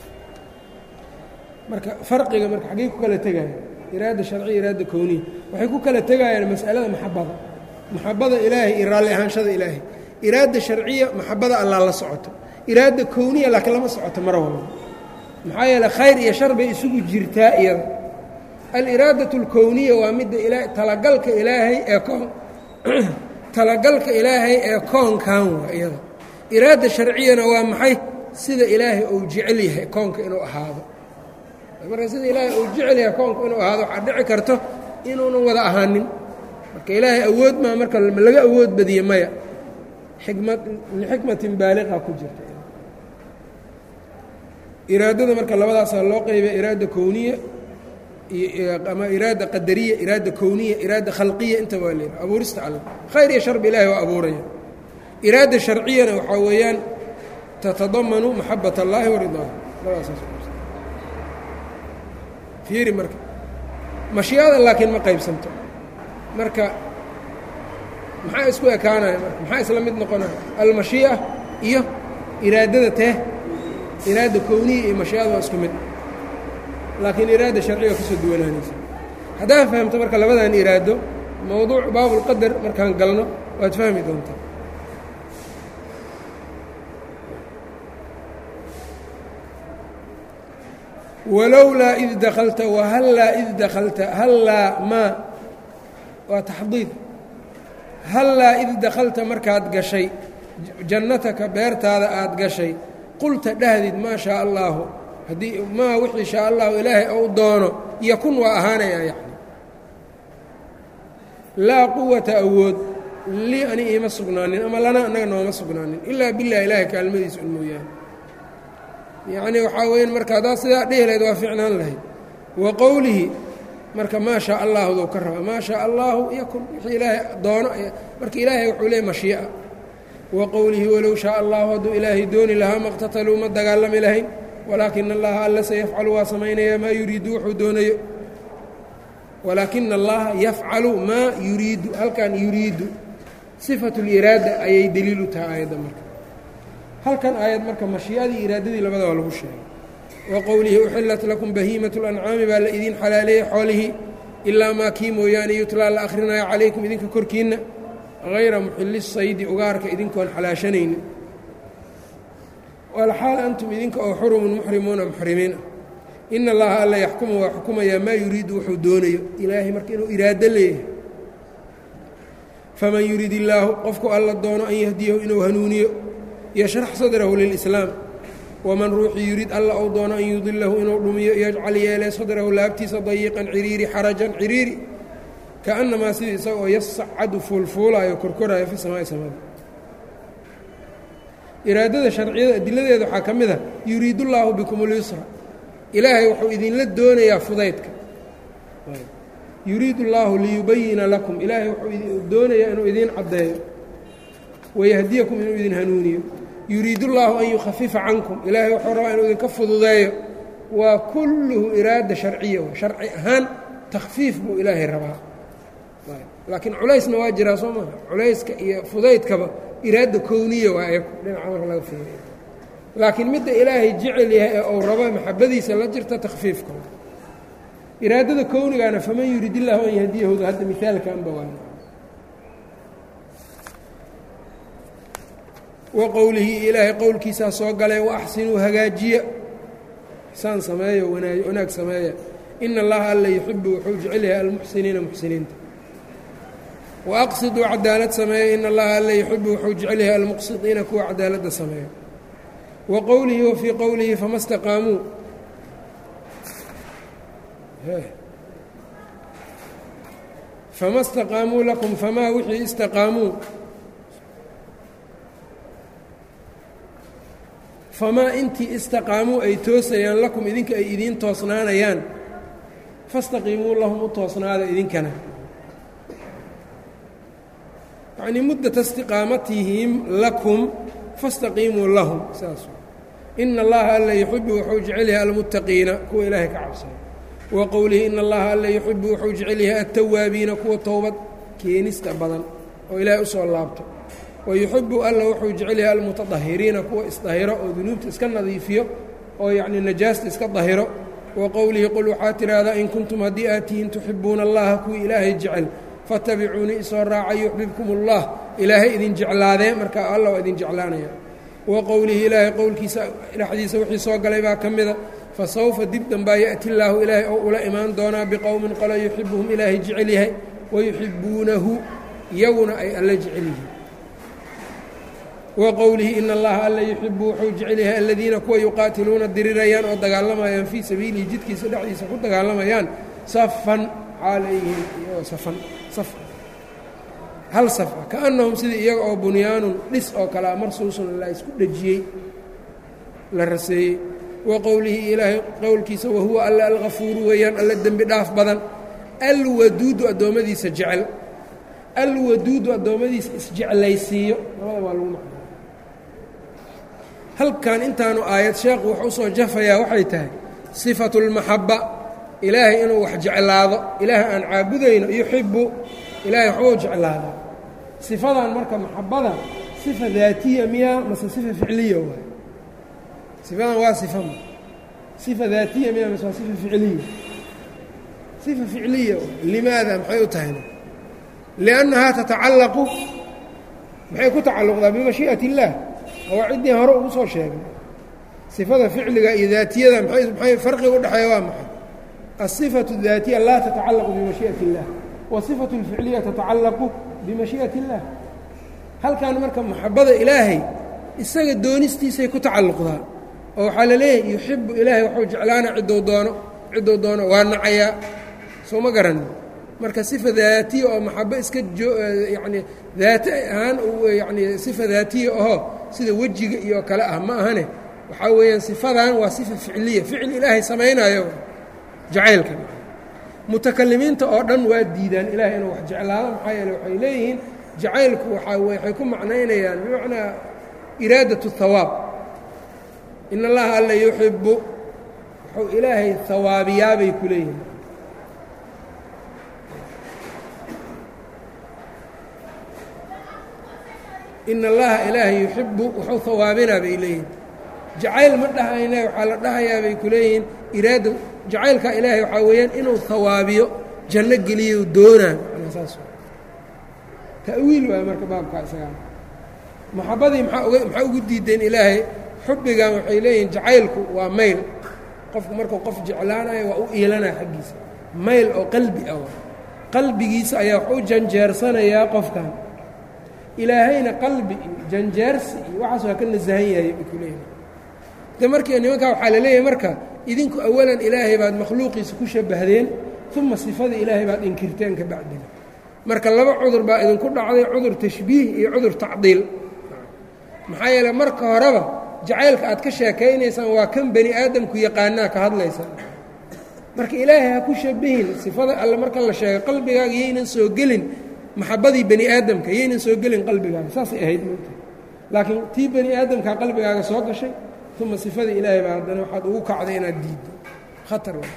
marka farqiga marka xaggey ku kala tegaya iraada sharciya iraada kowniya waxay ku kala tegayaan mas'alada maxabada maxabada ilaahay iyo raalli ahaanshada ilaahay iraada sharciya maxabada allah la socoto iraada kowniya laakiin lama socoto mar walba maxaa yeele khayr iyo shar bay isugu jirtaa iyada aliraadatu اlkowniya waa midda ila talagalka ilaahay ee koon talagalka ilaahay ee koonkan waa iyada iraada sharciyana waa maxay sida ilaahay uu jecel yahay koonka inuu ahaado marka sida ilaahay uu jecel yahay koonka inuu ahaado waxaa dhici karto inuunan wada ahaanin marka ilaahay awood maa marka laga awood badiye maya xikmad lixikmatin baaliqa ku jirta iraadada marka labadaasaa loo qeybiya iraada kowniya ama iraada qadariya iraada kowniya iraada khalqiya intaba waa leeyahay abuurista alle khayr iyo sharbi ilahay waa abuuraya iraada sharciyana waxaa weeyaan tatadamanu maxabat اllaahi wa ridaahu labadaas fiiri marka mashii'ada laakiin ma qaybsanto marka maxaa isku ekaanaya marka maxaa isla mid noqonaya almashii'a iyo iraadada tee iraada kowniya iyo mashii'ada waa isku mid laakiin iraada sharciga kasoo duwanaanaysa haddaad fahamto marka labadan iraado mowduuc baabulqadar markaan galno waad fahmi doontaa walowlaa id dakalta wahallaa id dakalta hallaa maa waa taxdiid hallaa id dakhalta markaad gashay jannataka beertaada aad gashay qulta dhahdid maa shaa allaahu haddii maa wixii shaa allahu ilaahay ou doono yakun waa ahaanayaa yacni laa quwata awood lii ani iima sugnaanin ama lana annaga nooma sugnaanin ilaa bilah ilaahay kaalmadiisa un mooyaane yacni waxaa weyan marka haddaad sidaa dhihi lahayd waa ficnaan lahayd wa qowlihi marka maa shaa allaahudou ka raba maa shaa allaahu yakun wixii ilaahay doono marka ilaahay wuxuu leeyay mashii'a wa qowlihi walow shaa allahu hadduu ilaahay dooni lahaa maqtataluu ma dagaalami lahayn walaakina allaha alla sayafcalu waa samaynayaa maa yuriidu wuxuu doonayo walaakina allaha yafcalu maa yuriidu halkan yuriidu sifatu liraada ayay deliilu tahay aayadda marka halkan aayad marka mashii'adii iraadadii labada waa lagu sheegay wa qowlihi uxilat lakum bahiimat اlancaami baa la idiin xalaaleeyey xoolihii ilaa maa kii mooyaane yutlaa la akhrinayo calaykum idinka korkiinna hayra muxili saydi ugaarka idinkoon xalaashanaynin walxaal antum idinka oo xurumun muxrimuuna muxrimiin ah ina allaha alla yaxkumu waa xukumayaa maa yuriidu wuxuu doonayo ilaahay marka inuu iraado leeyahay faman yurid illaahu qofku alla doono an yahdiyahu inuu hanuuniyo yashrax sadrahu lilislaam waman ruuxii yurid alla ou doono an yudilahu inuu dhumiyo yajcal yeelee sadrahu laabtiisa dayiqan ciriiri xarajan ciriiri kaannamaa sidii isaga oo yasacadu fuulfuulaayo korkoraayo fi samaai samada iraadada sharciyada adiladeeda waxaa ka mid a yuriidullaahu bikum اlyusra ilaahay wuxuu idinla doonayaa fudaydka yuriidu اllaahu liyubayina lakum ilaahay wuxuu doonayaa inuu idiin caddeeyo wayahdiyakum inuu idin hanuuniyo yuriidu اllaahu an yukhafifa cankum ilaahay wuxuu rabaa inuu idinka fududeeyo waa kulluhu iraada sharciya sharci ahaan takhfiif buu ilaahay rabaa laakiin culaysna waa jiraa soo maaha culayska iyo fudaydkaba iraada kowniya waa eku dhinaca marka laga fiiriyo laakiin midda ilaahay jecel yahay ee uu rabo maxabadiisa la jirta takhfiifka iraadada kownigaana faman yurid illaahu an yahdiyahuda hadda mihaalkanba waa wa qowlihi ilaahay qowlkiisaa soo galay wa axsinuu hagaajiya xsaan sameeya wanaag sameeya ina allaha alla yuxibu wuxuu jecel yahay almuxsiniina muxsiniinta waaqsiduu cadaalad sameeya in allaha alla yuxibu wuxuu jecel yahay almuqsidiina kuwa cadaaladda sameeya wa qowlihi wa fii qowlihi fama staqaamuu fama staqaamuu lakum famaa wixii istaqaamuu famaa intii istaqaamuu ay toosayaan lakum idinka ay idiin toosnaanayaan fastaqiimuu lahum u toosnaada idinkana yacnii muddata istiqaamatihim lakum fastaqiimuu lahum saas ina allaha alla yuxibu wuxuu jecel yahay almuttaqiina kuwa ilaahay ka cabsaya wa qowlihi ina allaha alla yuxibu wuxuu jecel yahay altawaabiina kuwa towbad keenista badan oo ilaahay usoo laabto wa yuxibu alla wuxuu jecel yahay almutadahiriina kuwa isdahiro oo dunuubta iska nadiifiyo oo yacnii najaasta iska dahiro wa qowlihi qul waxaad tidhaahdaa in kuntum haddii aad tihiin tuxibuuna allaha kuwii ilaahay jecel fattabicuunii isoo raaca yuxbibkum ullah ilaahay idin jeclaadee marka alla waa idin jeclaanaya wa qowlihi ilaahay qowlkiisa dhexdiisa wixii soo galay baa ka mida fa sawfa dib dambaa ya'ti illaahu ilaahay oo ula imaan doonaa biqowmin qolo yuxibuhum ilaahay jecel yahay wa yuxibuunahu iyaguna ay alla jecel yihiin wa qowlihi ina allaha alla yuxibu wuxuu jecel yahay aladiina kuwa yuqaatiluuna dirirayaan oo dagaalamayaan fii sabiilihi jidkiisa dhexdiisa ku dagaalamayaan safan xaal ay yihiin iyagoo safan saf hal safa kaannahum sidii iyaga oo bunyaanun dhis oo kalea marsuusun la isku dhejiyey la raseeyey wa qowlihi ilaahay qowlkiisa wahuwa alla alkafuuru weeyaan alla dembi dhaaf badan alwaduudu addoommadiisa jecel alwaduudu addoommadiisa isjeclaysiiyo labada waa lagu macnaa halkan intaanu aayad sheekhu wuxuu usoo jafayaa waxay tahay sifatu اlmaxaba ilaahay inuu wax jeclaado ilaahay aan caabudayno yuxibu ilaahay waxbuu jeclaadaa sifadan marka maxabada sifa daatiya miya mase sifa ficliya waay sifadan waa sifa ma sifa daatiya miya mase waa sifa ficliya sifa ficliya limaada maxay u tahayna liannahaa tatacallaqu maxay ku tacalluqdaa bimashii'ati اllaah waa ciddii hore ugu soo sheegay sifada ficliga iyo daatiyada maay maxay farqiga udhexeeya waa maxay الصفة الذاaتية laa تتacalق بmaشhiئaة الlah والصفة الفicلية تتacalaq بmaشhiئaة الlah halkan marka maxabada ilaahay isaga doonistiisay ku tacalluqdaa oo waxaa la leeyahay yuxibu ilaahay waxuu jeclaana ciddou doono ciddou doono waa nacayaa soo ma garanin marka صifa daatiya oo maxabo iska yani daati ahaan yani صifa daatiya ahoo sida wejiga iyo kale ah ma ahane waxaa weeyaan صifadan waa صifa ficliya ficil ilaahay samaynayo jacaylka mutakalimiinta oo dhan waa diidaan ilaahay inuu wax jeclaado maxaa yeele waxay leeyihiin jacaylku waaa waxay ku macnaynayaan bimacnaa iraadat الhawaab in allaha alla yuxibu wuxuu ilaahay hawaabiyaabay ku leeyihin in allaha ilaahay yuxibu wuxuu hawaabinaa bay leeyihin jacayl ma dhahayne waxaa la dhahayaa bay ku leeyihiin iraada jacaylka ilaahay waxaa weeyaan inuu hawaabiyo janno geliyo doonaa manaa saas ta'wiil waay marka baabkaa isagaa maxabadii maxaa uga maxaa ugu diideen ilaahay xubbigan waxay leeyihiin jacaylku waa mayl qofku markuu qof jeclaanayo waa u iilanaya xaggiisa mayl oo qalbi ah qalbigiisa ayaa wax u janjeersanayaa qofkan ilaahayna qalbi iyo janjeersi iyo waxaas waa ka nasahan yahay bay ku leeyihin de markii nimankaa waxaa la leeyahay marka idinku awalan ilaahay baad makhluuqiisa ku shabahdeen uma sifada ilaahay baad inkirteen ka bacdina marka laba cudur baa idinku dhacday cudur tashbiih iyo cudur tacdiil maxaa yeele marka horeba jacaylka aad ka sheekaynaysaan waa kan bani aadamku yaqaanaa ka hadlaysa marka ilaahay ha ku shabihin sifada alle marka la sheegay qalbigaaga yaynan soo gelin maxabadii bani aadamka yaynan soo gelin qalbigaaga saasay ahayd moogta laakiin tii bani aadamkaa qalbigaaga soo gashay uma sifadii ilaahay baa haddana waxaad ugu kacday inaad diiddo khatar wa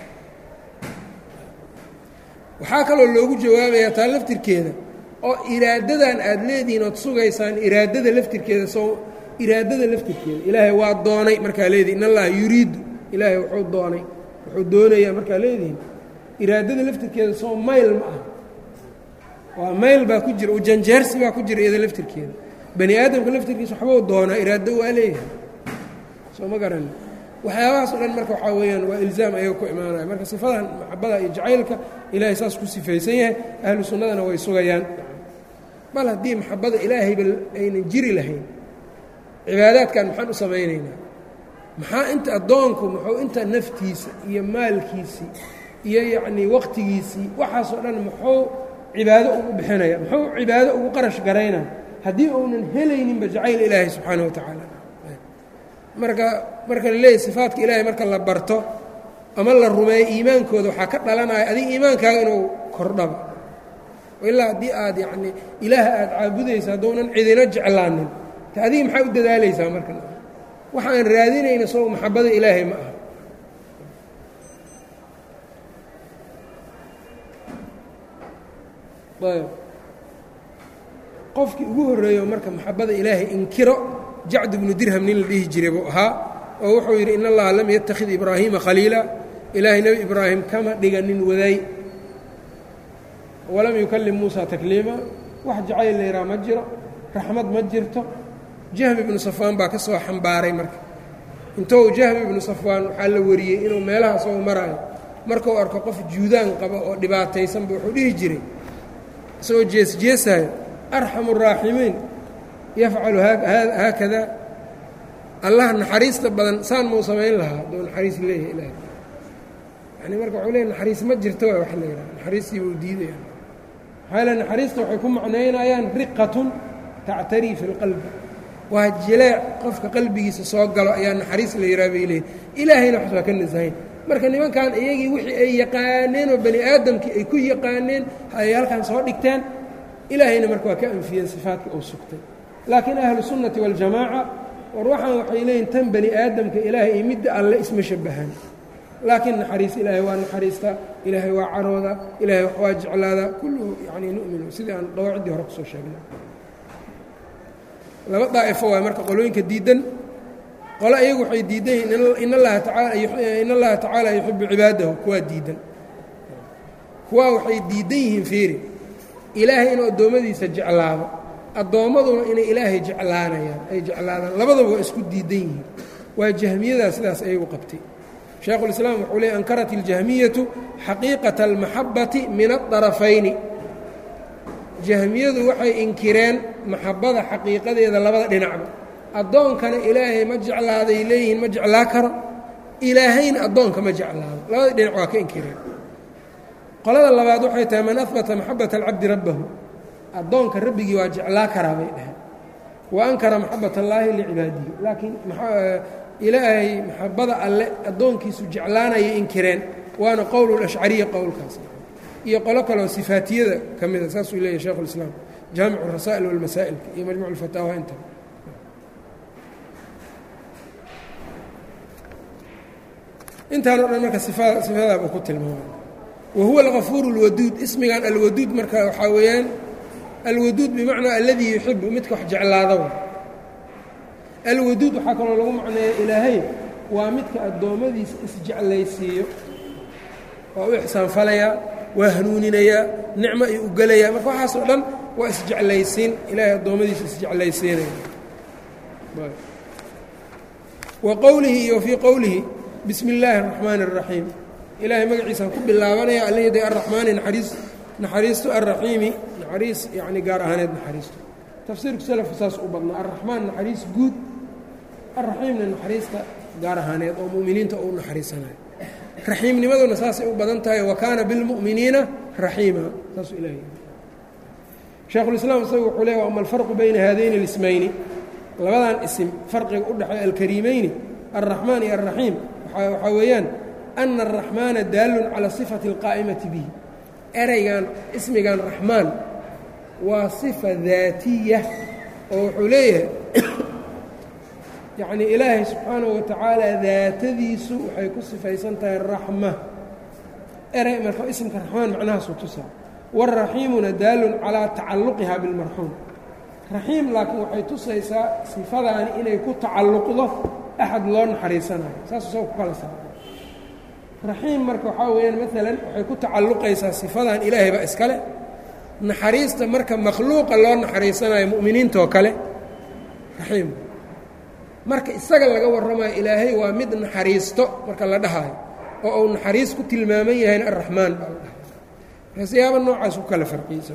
waxaa kaloo loogu jawaabayaa taa laftirkeeda oo iraadadan aad leedihiin ood sugaysaan iraadada laftirkeeda soo iraadada laftirkeeda ilaahay waa doonay markaa leedihin in allaha yuriidu ilaahay wuxuu doonay wuxuu doonayaa markaa leedihin iraadada laftirkeeda soo mayl ma ah waa mayl baa ku jira ujanjeersi baa ku jira iyada laftirkeeda bani aadamka laftirkiisa waxbuu doonaa iraado waa leeyahay soo ma garan waxyaabahaas o dhan marka waxaa weeyaan waa ilzaam ayaga ku imaanaya marka sifadan maxabada iyo jacaylka ilaahay saas ku sifaysan yahay ahlu sunnadana way sugayaan bal haddii maxabada ilaahayba aynan jiri lahayn cibaadaadkan maxaan u samaynaynaa maxaa inta addoonku muxuu inta naftiisa iyo maalkiisii iyo yacnii waqtigiisii waxaasoo dhan muxuu cibaado ugu bixinaya muxuu cibaado ugu qarash garaynaya haddii uunan helayninba jacayl ilaahay subxaana wa tacaala marka marka la leeyahy sifaadka ilaahay marka la barto ama la rumeeyo iimaankooda waxaa ka dhalanaya adiga iimaankaaga inuu kordhaba ilaa haddii aad yacnii ilaaha aad caabudaysa hadduunan cidina jeclaanin te adiga maxaa u dadaalaysaa marka waxaan raadinayna soo maxabada ilaahay ma aha ayb qofkii ugu horreeyo marka maxabada ilaahay inkiro jacd bnu dirham nin la dhihi jiray buu ahaa oo wuxuu yidhi in allaha lam yattakhid ibraahiima khaliila ilaahay nebi ibraahim kama dhiganin waday walam yukallim muusa takliima wax jacayl layraa ma jiro raxmad ma jirto jahmi ibnu safwaan baa ka soo xambaaray marka intou jahmi ibnu safwaan waxaa la wariyey inuu meelaha soo maraayo markuu arko qof juudaan qaba oo dhibaataysanba wuxuu dhihi jiray isagoo jeesjeesaayo arxamu araaximiin yafcalu haakada allah naxariista badan saan muu samayn lahaa hadduu naxariis leeyahay ilaah yani marka wuxuu leeya naxariis ma jirto waa wax la yidhaha naxariistii buu diidaya maxaa yaele naxariista waxay ku macnaynayaan riqatun tactarii fi lqalbi waa jileec qofka qalbigiisa soo galo ayaa naxariis la yidhaha bay leeyihin ilaahayna wax waa ka nasahayn marka nimankan iyagii wixii ay yaqaaneen oo bani aadamkii ay ku yaqaaneen ay halkan soo dhigteen ilaahayna marka waa ka anfiyeen sifaadkii uu sugtay laakiin ahlu sunnati waljamaaca war waxaan waxay leeyihin tan bani aadamka ilaahay iyo midda alle isma shabahaan laakiin naxariis ilaahay waa naxariista ilaahay waa carooda ilaahay wax waa jeclaada kulluhu yani nu'minu sidii aan dawaaciddii hore kusoo sheegnay laba daa'ifo waay marka qolooyinka diiddan qole iyagu waxay diidan yihiin in allaha tacaala in allaha tacaala yuxibu cibaadahu kuwaa diiddan kuwaa waxay diiddan yihiin fiiri ilaahay inuu addoommadiisa jeclaado addoommaduna inay ilaahay jeclaanayaan ay jeclaadaan labadaba waa isku diidan yihiin waa jahmiyadaa sidaas ayagu qabtay shaekhulislaam wuxuu leey ankarat iljahmiyatu xaqiiqata almaxabbati min adarafayni jahmiyadu waxay inkireen maxabbada xaqiiqadeeda labada dhinacba addoonkana ilaahay ma jeclaaday leeyihiin ma jeclaa karo ilaahayna addoonka ma jeclaado labada dhinac waa ka inkireen qolada labaad waxay tahay man ahbata maxabbata alcabdi rabbahu addoonka rabbigii waa jeclaa karaa bay dhaheen wa ankara maxabbat allaahi licibaadihi laakiin ilaahay maxabbada alle addoonkiisu jeclaanayay inkireen waana qowlulashcariya qowlkaas iyo qolo kaleoo sifaatiyada ka mida saasuu leeyahy sheikhu lislaam jaamicu rasaa'il walmasaa'ilka iyo majmuc lfataawa inta intaan o dhan marka sifadaabuu ku tilmaamay wahuwa algafuur اlwaduud ismigan alwaduud marka waxaa weeyaan alwaduud bimacnaa aladii yuxibu midka wax jeclaada alwaduud waxaa kaloo lagu macneeya ilaahay waa midka addoommadiisa isjeclaysiiyo waa u ixsaanfalayaa waa hanuuninayaa nicmo ay u gelayaa marka waxaas oo dhan waa isjeclaysiin ilaahay addoommadiisa isjeclaysiinaya wa qowlihi iyo fii qowlihi bismi illaahi araxmaani araxiim ilaahay magaciisaan ku bilaabanaya allayday arraxmaani naxariis naxariisto alraxiimi naxariis yacni gaar ahaaneed naxariisto tafsiirku salafku saas u badnaa arraxmaan naxariis guud alraxiimna naxariista gaar ahaaneed oo mu'miniinta uu naxariisanayo raxiimnimaduna saasay u badan tahay wa kaana bilmu'miniina raxiima saasuu ilahay shaekhulislaam isagu wuxuu leey ama alfarqu bayna haadayni اlismayni labadan isim farqiga u dhexeeya alkariimeyni alraxmaan iyo alraxiim waxaa weeyaan ana araxmaana daallun cala sifati اlqaa'imati bihi ereygan ismigan raxmaan waa sifa daatiya oo wuxuu leeyahay yacnii ilaahay subxaanahu wa tacaala daatadiisu waxay ku sifaysan tahay raxma erey marka ismka raxmaan macnahaasuu tusaa wاraxiimuna daallun calaa tacalluqiha bilmarxuum raxiim laakiin waxay tusaysaa sifadaani inay ku tacalluqdo axad loo naxariisanayo saasuu saga ku kala saara raxiim marka waxaa weeyaan maalan waxay ku tacalluqaysaa sifadan ilaahay baa iskale naxariista marka makhluuqa loo naxariisanayo mu'miniintoo kale raxiim marka isaga laga warramayo ilaahay waa mid naxariisto marka la dhahayo oo uu naxariis ku tilmaaman yahayna arraxmaan baa la dhahay marka siyaaba noocaas ku kala farqiyeysa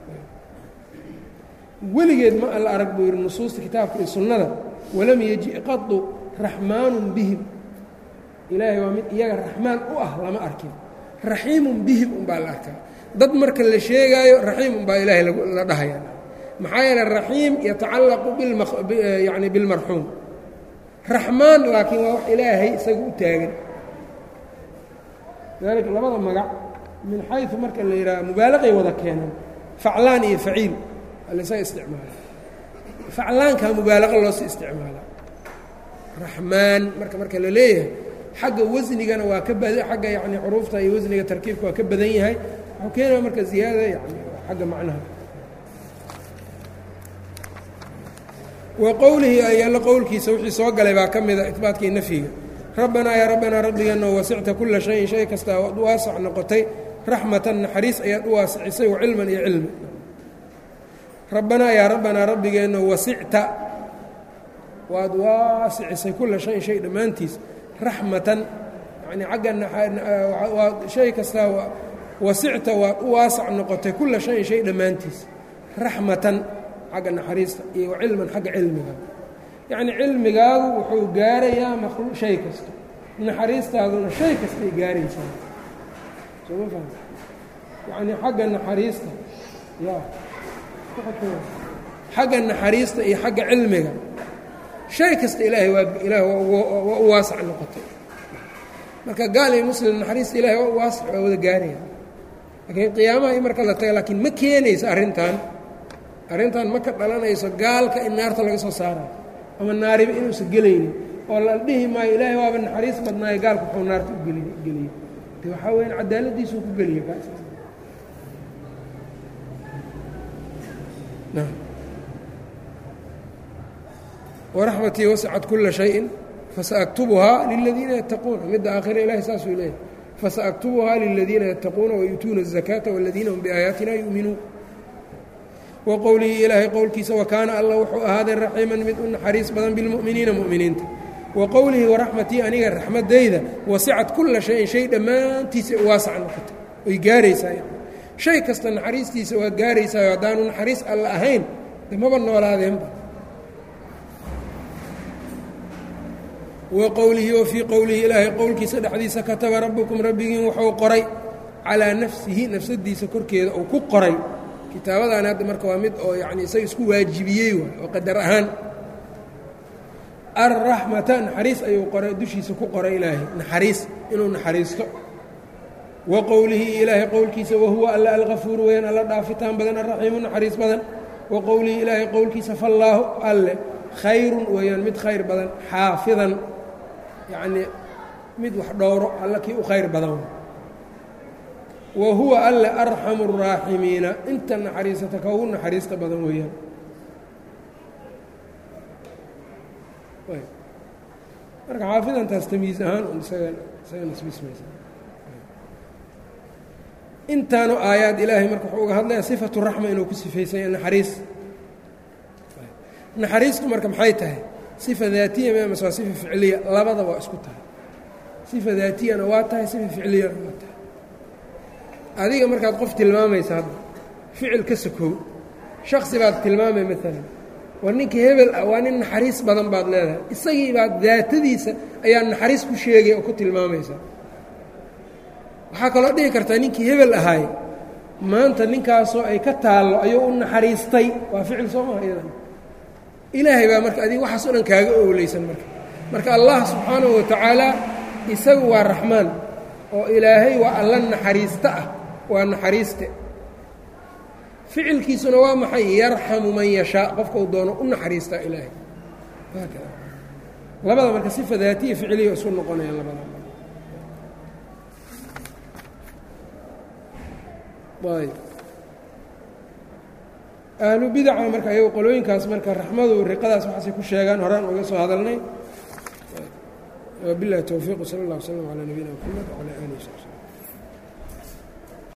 weligeed ma alla arag buu yidhi nusuusta kitaabka iyo sunnada walam yeji qadu raxmaanun bihim ilaahay waa mid iyaga raxmaan u ah lama arkin raxiimun bihim unbaa la arkaa dad marka la sheegaayo raxiim unbaa ilaahay la dhahaya maxaa yeele raxiim yatacallaqu yani bilmarxuum raxmaan laakiin waa wax ilaahay isaga u taagan lidaalika labada magac min xayu marka la yidhaha mubaalaqay wada keenaan faclaan iyo faciil alasaga isticmaala faclaankaa mubaalaqa loosii isticmaala raxmaan marka marka la leeyahay xagga wasnigana waa ka bad xagga yani xuruufta iyo wasniga tarkiibka waa ka badan yahay wuxuu keenaya marka ziyaada yani xagga macnaha wa qowlihi ayalla qowlkiisa wixii soo galay baa ka mida ibaatkii nafyiga rabbanaa yaa rabbanaa rabbigeeno wasicta kula shayin shay kastaa waad u waasac noqotay raxmatan naxariis ayaad u waasicisay wa cilman iyo cilmi rabbanaa yaa rabbanaa rabbigeenno wasicta waad waasicisay kula shayin shay dhammaantiis raxmatan yani agga shay kastaa wasicta waad u waasac noqotay kula shayin shay dhammaantiis raxmatan xagga naxariista iyo wa cilman xagga cilmiga yacni cilmigaagu wuxuu gaarayaa maqlu shay kasta naxariistaaduna shay kastay gaaraysaa sooma faham yacni xagga naxariista ya xagga naxariista iyo xagga cilmiga shay kasta ilaahay waa ilaah waa u waasac noqotay marka gaal iyo muslim naxariista ilahay waa u waasac waa wada gaaraya laakiin qiyaamaha i marka la taga laakiin ma keenayso arrintan arrintan ma ka dhalanayso gaalka in naarta laga soo saarayo ama naariba inuusan gelaynin oo la dhihi maayo ilaahay waaba naxariis badnaayo gaalka wuxuu naarta u geli geliyey de waxaa weyaan cadaaladiisuu ku geliya kaas waraxmatii wascat kula shayin fasaaktubuhaa liladiina yattaquuna midda aakhira ilahay saasuu leeyahy fasaaktubuhaa liladiina yattaquuna wayuutuuna الzakaata wاladiina hum biaayaatina yuuminuun wa qowlihii ilaahay qowlkiisa wakaana allah wuxuu ahaaday raxiiman mid u naxariis badan bilmu'miniina mu'miniinta wa qowlihi waraxmatii aniga raxmadayda wasicat kula shayin shay dhammaantiisa waasac noqotay oy gaaraysaa yani shay kasta naxariistiisa waa gaaraysaayo haddaanu naxariis alla ahayn de maba noolaadeenba wa qowlihi wa fii qowlihi ilaahay qowlkiisa dhexdiisa kataba rabbukum rabbigiin wuxuu qoray calaa nafsihi nafsadiisa korkeeda uu ku qoray kitaabadan hadda marka waa mid oo yani isaga isku waajibiyey waay oo qadar ahaan alraxmata naxariis ayuu qoray dushiisa ku qoray ilaahay naxariis inuu naxariisto wa qowlihi ilaahay qowlkiisa wahuwa alla alkafuur weyaan alla dhaafitaan badan alraxiimu naxariis badan wa qowlihi ilaahay qowlkiisa fallaahu alle khayrun weeyaan mid khayr badan xaafidan yacnii mid wax dhowro alla kii u khayr badan wa huwa alle arxamu الraaximiina inta naxariisata ka ugu naxariista badan weeyaan marka xaafidantaas tamyiiz ahaan un isaga isaga nisbismaysa intaanu aayaad ilaahay marka wuxuu uga hadlaya sifatu raxma inuu ku sifaysanya naxariis naxariistu marka maxay tahay sifa daatiya mase waa sifa ficliya labada waa isku tahay sifa daatiyana waa tahay sifa ficliyana waa tahay adiga markaad qof tilmaamaysa hadda ficil ka sokow shaksi baad tilmaamay maalan war ninkii hebel ah waa nin naxariis badan baad leedahay isagii baad daatadiisa ayaa naxariis ku sheegay oo ku tilmaamaysaa waxaa kaloo dhihi kartaa ninkii hebel ahaay maanta ninkaasoo ay ka taallo ayuu u naxariistay waa ficil soo maha iyadan ilaahay baa marka adiga waxaas o dhan kaaga owleysan marka marka allah subxaanahu wa tacaala isagu waa raxmaan oo ilaahay waa alla naxariista ah waa naxariiste ficilkiisuna waa maxay yarxamu man yashaa qofka uu doono u naxariistaa ilaahay haakada labada marka sifa daatiya ficiliya isu noqonayaan labada ayb ahlu bidaca marka ayago qolooyinkaas marka raxmadu riqadaas waxaasay ku sheegaan horaan uga soo hadalnay wabilahi towfiiq sala اllah wslm calaa nabiyina mxamed wcalaa alih wsabi